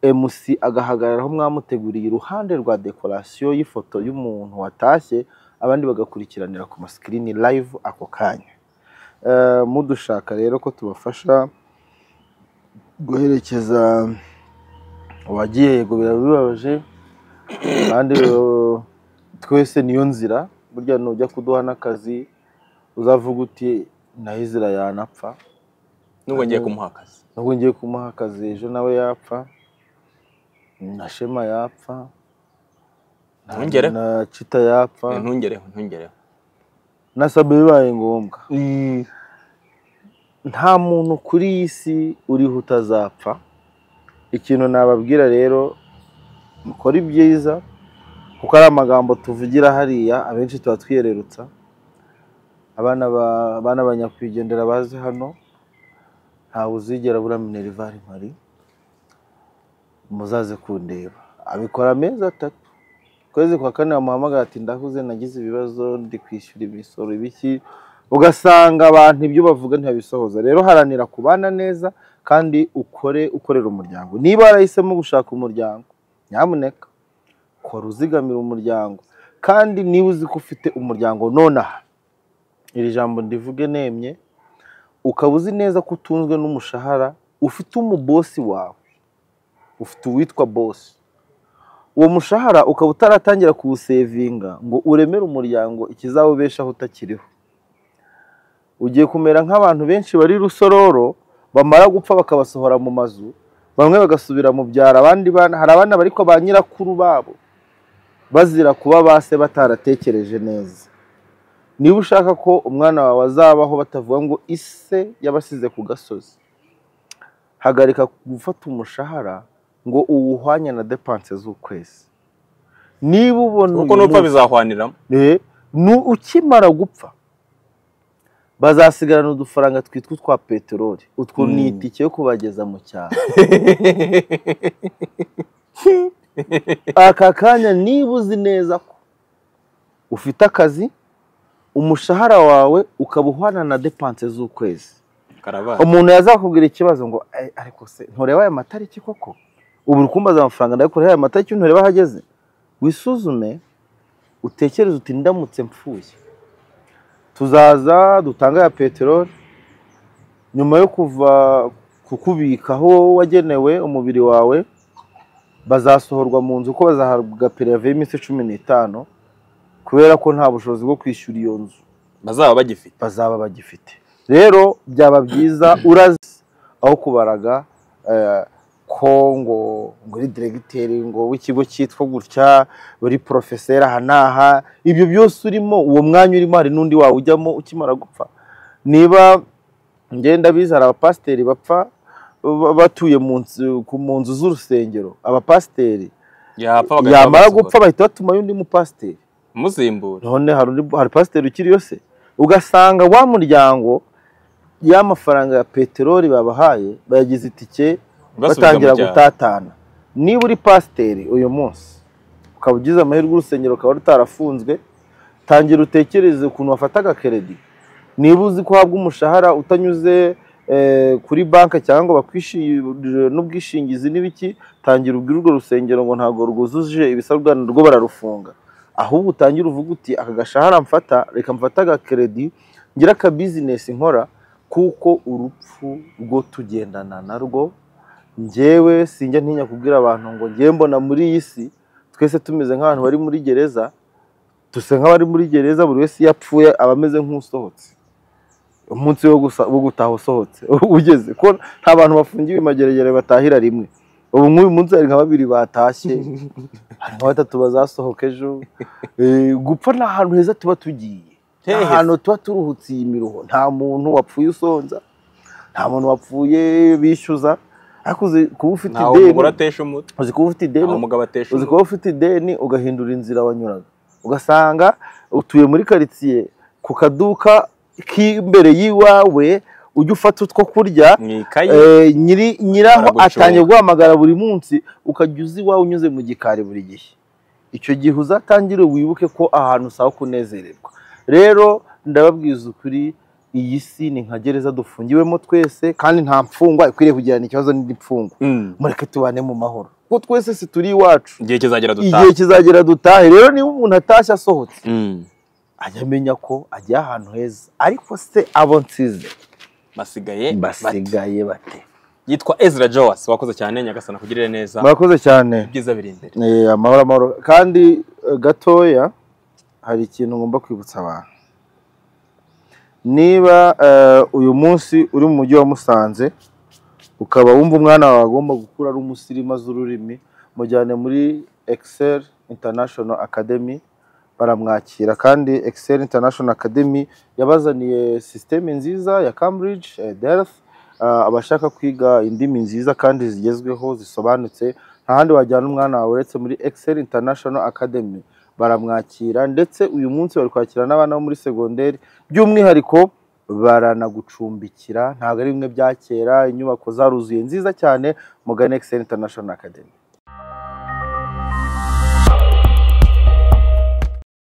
MC agahagarara aho mwamuteguriye iruhande rwa dekorasiyo y'ifoto y'umuntu watashye abandi bagakurikiranira ku masikirini live ako kanya Eh, mudushaka rero ko tubafasha guherekeza uwagiye yego birabibabaje kandi eh, twese niyo nzira burya nujya kuduha n'akazi uzavuga uti naho izira yanapfa nubwo ngiye kumuha akazi nubwo ngiye kumuha akazi ejo nawe yapfa na shema yapfa na- Ntungere. na cita yapfa ntungereho ntungereho na sabe bibaye ngombwa nta muntu kuri iyi si uriho utazapfa ikintu nababwira rero mukore ibyiza kuko ari amagambo tuvugira hariya abenshi tuba twiyererutsa abana ba- abana ba nyakwigendera bazi hano ntawe uzigera bura minerivare mpari muzaze kundeba abikora amezi atatu ukwezi kwa kane bamuhamagara ati ndahuze nagize ibibazo ndi kwishyura imisoro ibiki ugasanga abantu ibyo bavuga ntibabisohoza rero haranira kubana neza kandi ukore ukorera umuryango niba warahisemo gushaka umuryango nyamuneka kora uzigamira umuryango kandi niba uzi ko ufite umuryango nonaha iri jambo ndivuge nemye ukaba uzi neza ko utunzwe n'umushahara ufite umubosi wawe ufite uwitwa bosi uwo mushahara ukaba utaratangira kuwusevinga ngo uremere umuryango ikizawubeshaho utakiriho ugiye kumera nk'abantu benshi bari rusororo bamara gupfa bakabasohora mu mazu bamwe bagasubira mu byaro abandi bana hari abana bari kwa ba nyirakuru babo bazira kuba ba se bataratekereje neza niba ushaka ko umwana wawe azabaho batavuga ngo ise yabasize ku gasozi hagarika gufata umushahara ngo uwuhwanye na depanse z'ukwezi niba ubona kuko uyu nupfa munsi- bizahwanira Eh, ni ukimara gupfa bazasigarana udufaranga twitwa utwa peteroli utwo ni Mm. itike yo kubageza mu cyaro aka kanya niba uzi neza ko ufite akazi umushahara wawe ukaba uhwana na depanse z'ukwezi karabara umuntu yazakubwira ikibazo ngo "Ay, ariko se ntureba aya matariki koko ubu uri kumbaza amafaranga ndayakorera aya matariki ntureba aho ageze wisuzume utekereze uti ndamutse mpfuye tuzaza dutange aya peteroli nyuma yo kuva kukubika aho wagenewe umubiri wawe bazasohorwa mu nzu ko bazahabwa pereve y'iminsi cumi n'itanu kubera ko nta bushobozi bwo kwishyura iyo nzu bazaba bagifite bazaba bagifite rero byaba byiza urazi aho kubaraga eh, ko ngo ngo uri diregiteri ngo w'ikigo cyitwa gutya uri porofeseri aha n'aha ibyo byose urimo uwo mwanya urimo hari n'undi wawe ujyamo ukimara gupfa niba ngenda biza hari abapasiteri bapfa ba- batuye mu nzu- ku- mu nzu z'urusengero abapasiteri yapfa bagahita yamara bamusohora. gupfa bahita batumayo undi mupasiteri umusimbura none hari undi hari pasiteri ukiriyo se ugasanga wa muryango y'amafaranga ya peteroli babahaye bayagize itike Basubira batangira mu byaro. gutatana niba uri pasiteri uyu munsi ukaba ugize amahirwe urusengero rukaba rutarafunzwe tangira utekereze ukuntu wafata agakeredi niba uzi ko uhabwa umushahara utanyuze eh, kuri banki cyangwa ngo bakwishyurire n'ubwishingizi n'ibiki tangira ubwire urwo rusengero ngo ntabwo rwujuje ibisabwa rwo bararufunga ahubwo utangira uvuga uti aka gashahara mfata reka mfata agakeredi ngira aka bizinesi nkora kuko urupfu rwo tugendana narwo njyewe sinjya ntinya kubwira abantu ngo njyewe mbona muri iyi si twese tumeze nk'abantu bari muri gereza dusa nk'abari muri gereza buri wese iyo apfuye aba ameze nk'usohotse umunsi wo gusa wo gutaha usohotse ugeze ko nta bantu bafungiwe mageragere batahira rimwe ubu nk'uyu munsi hari nka babiri batashye hari nka batatu bazasohoka ejo Eh, gupfa ni ahantu heza tuba tugiye ni Hehe. ahantu tuba turuhutse iyi miruho nta muntu wapfuye usonza nta muntu wapfuye bishyuza ariko uzi kuba ufite ntawe umugore ideni atesha umutwe uzi kuba ufite ideni ntawe umugabo atesha uzi umutwe kuba ufite ideni ugahindura inzira wanyuraga ugasanga utuye muri karitsiye ku kaduka k'imbere y'iwawe ujya ufata utwo kurya mu ikayi eh, nyiri- nyiraho Baragucunga. atangiye guhamagara buri munsi ukajya uzi iwawe unyuze mu gikari buri gihe icyo gihe uzatangire wibuke ko ahantu usaba kunezererwa rero ndababwiza ukuri iyi si ni nka gereza dufungiwemo twese kandi nta mfungwa ikwiriye kugirana ikibazo n'indi mfungwa Mm. mureke tubane mu mahoro kuko twese si turi iwacu igihe kizagera igihe dutahe kizagera dutahe rero niba umuntu atashye asohotse Mm. ajya amenya ko agiye ahantu heza ariko se abo nsize basigaye bate basigaye bate yitwa Ezra Joas wakoze cyane nyagasana kugirire neza murakoze cyane ibyiza biri imbere Eh, amahoro amahoro kandi eh, gatoya hari ikintu ngomba kwibutsa abantu niba eh, uyu munsi uri mu mujyi wa musanze ukaba wumva umwana wawe agomba gukura ari umusirimu azi ururimi mujyane muri excel international academy baramwakira kandi excel international academy yabazaniye sisiteme nziza ya cambridge eh, delphi Ah, abashaka kwiga indimi nziza kandi zigezweho zisobanutse nta handi wajyana umwana wawe uretse muri excel international academy baramwakira ndetse uyu munsi bari kwakira n'abana bo muri segonderi by'umwihariko baranagucumbikira ntabwo ari bimwe bya kera inyubako zaruzuye nziza cyane mugane excel international academy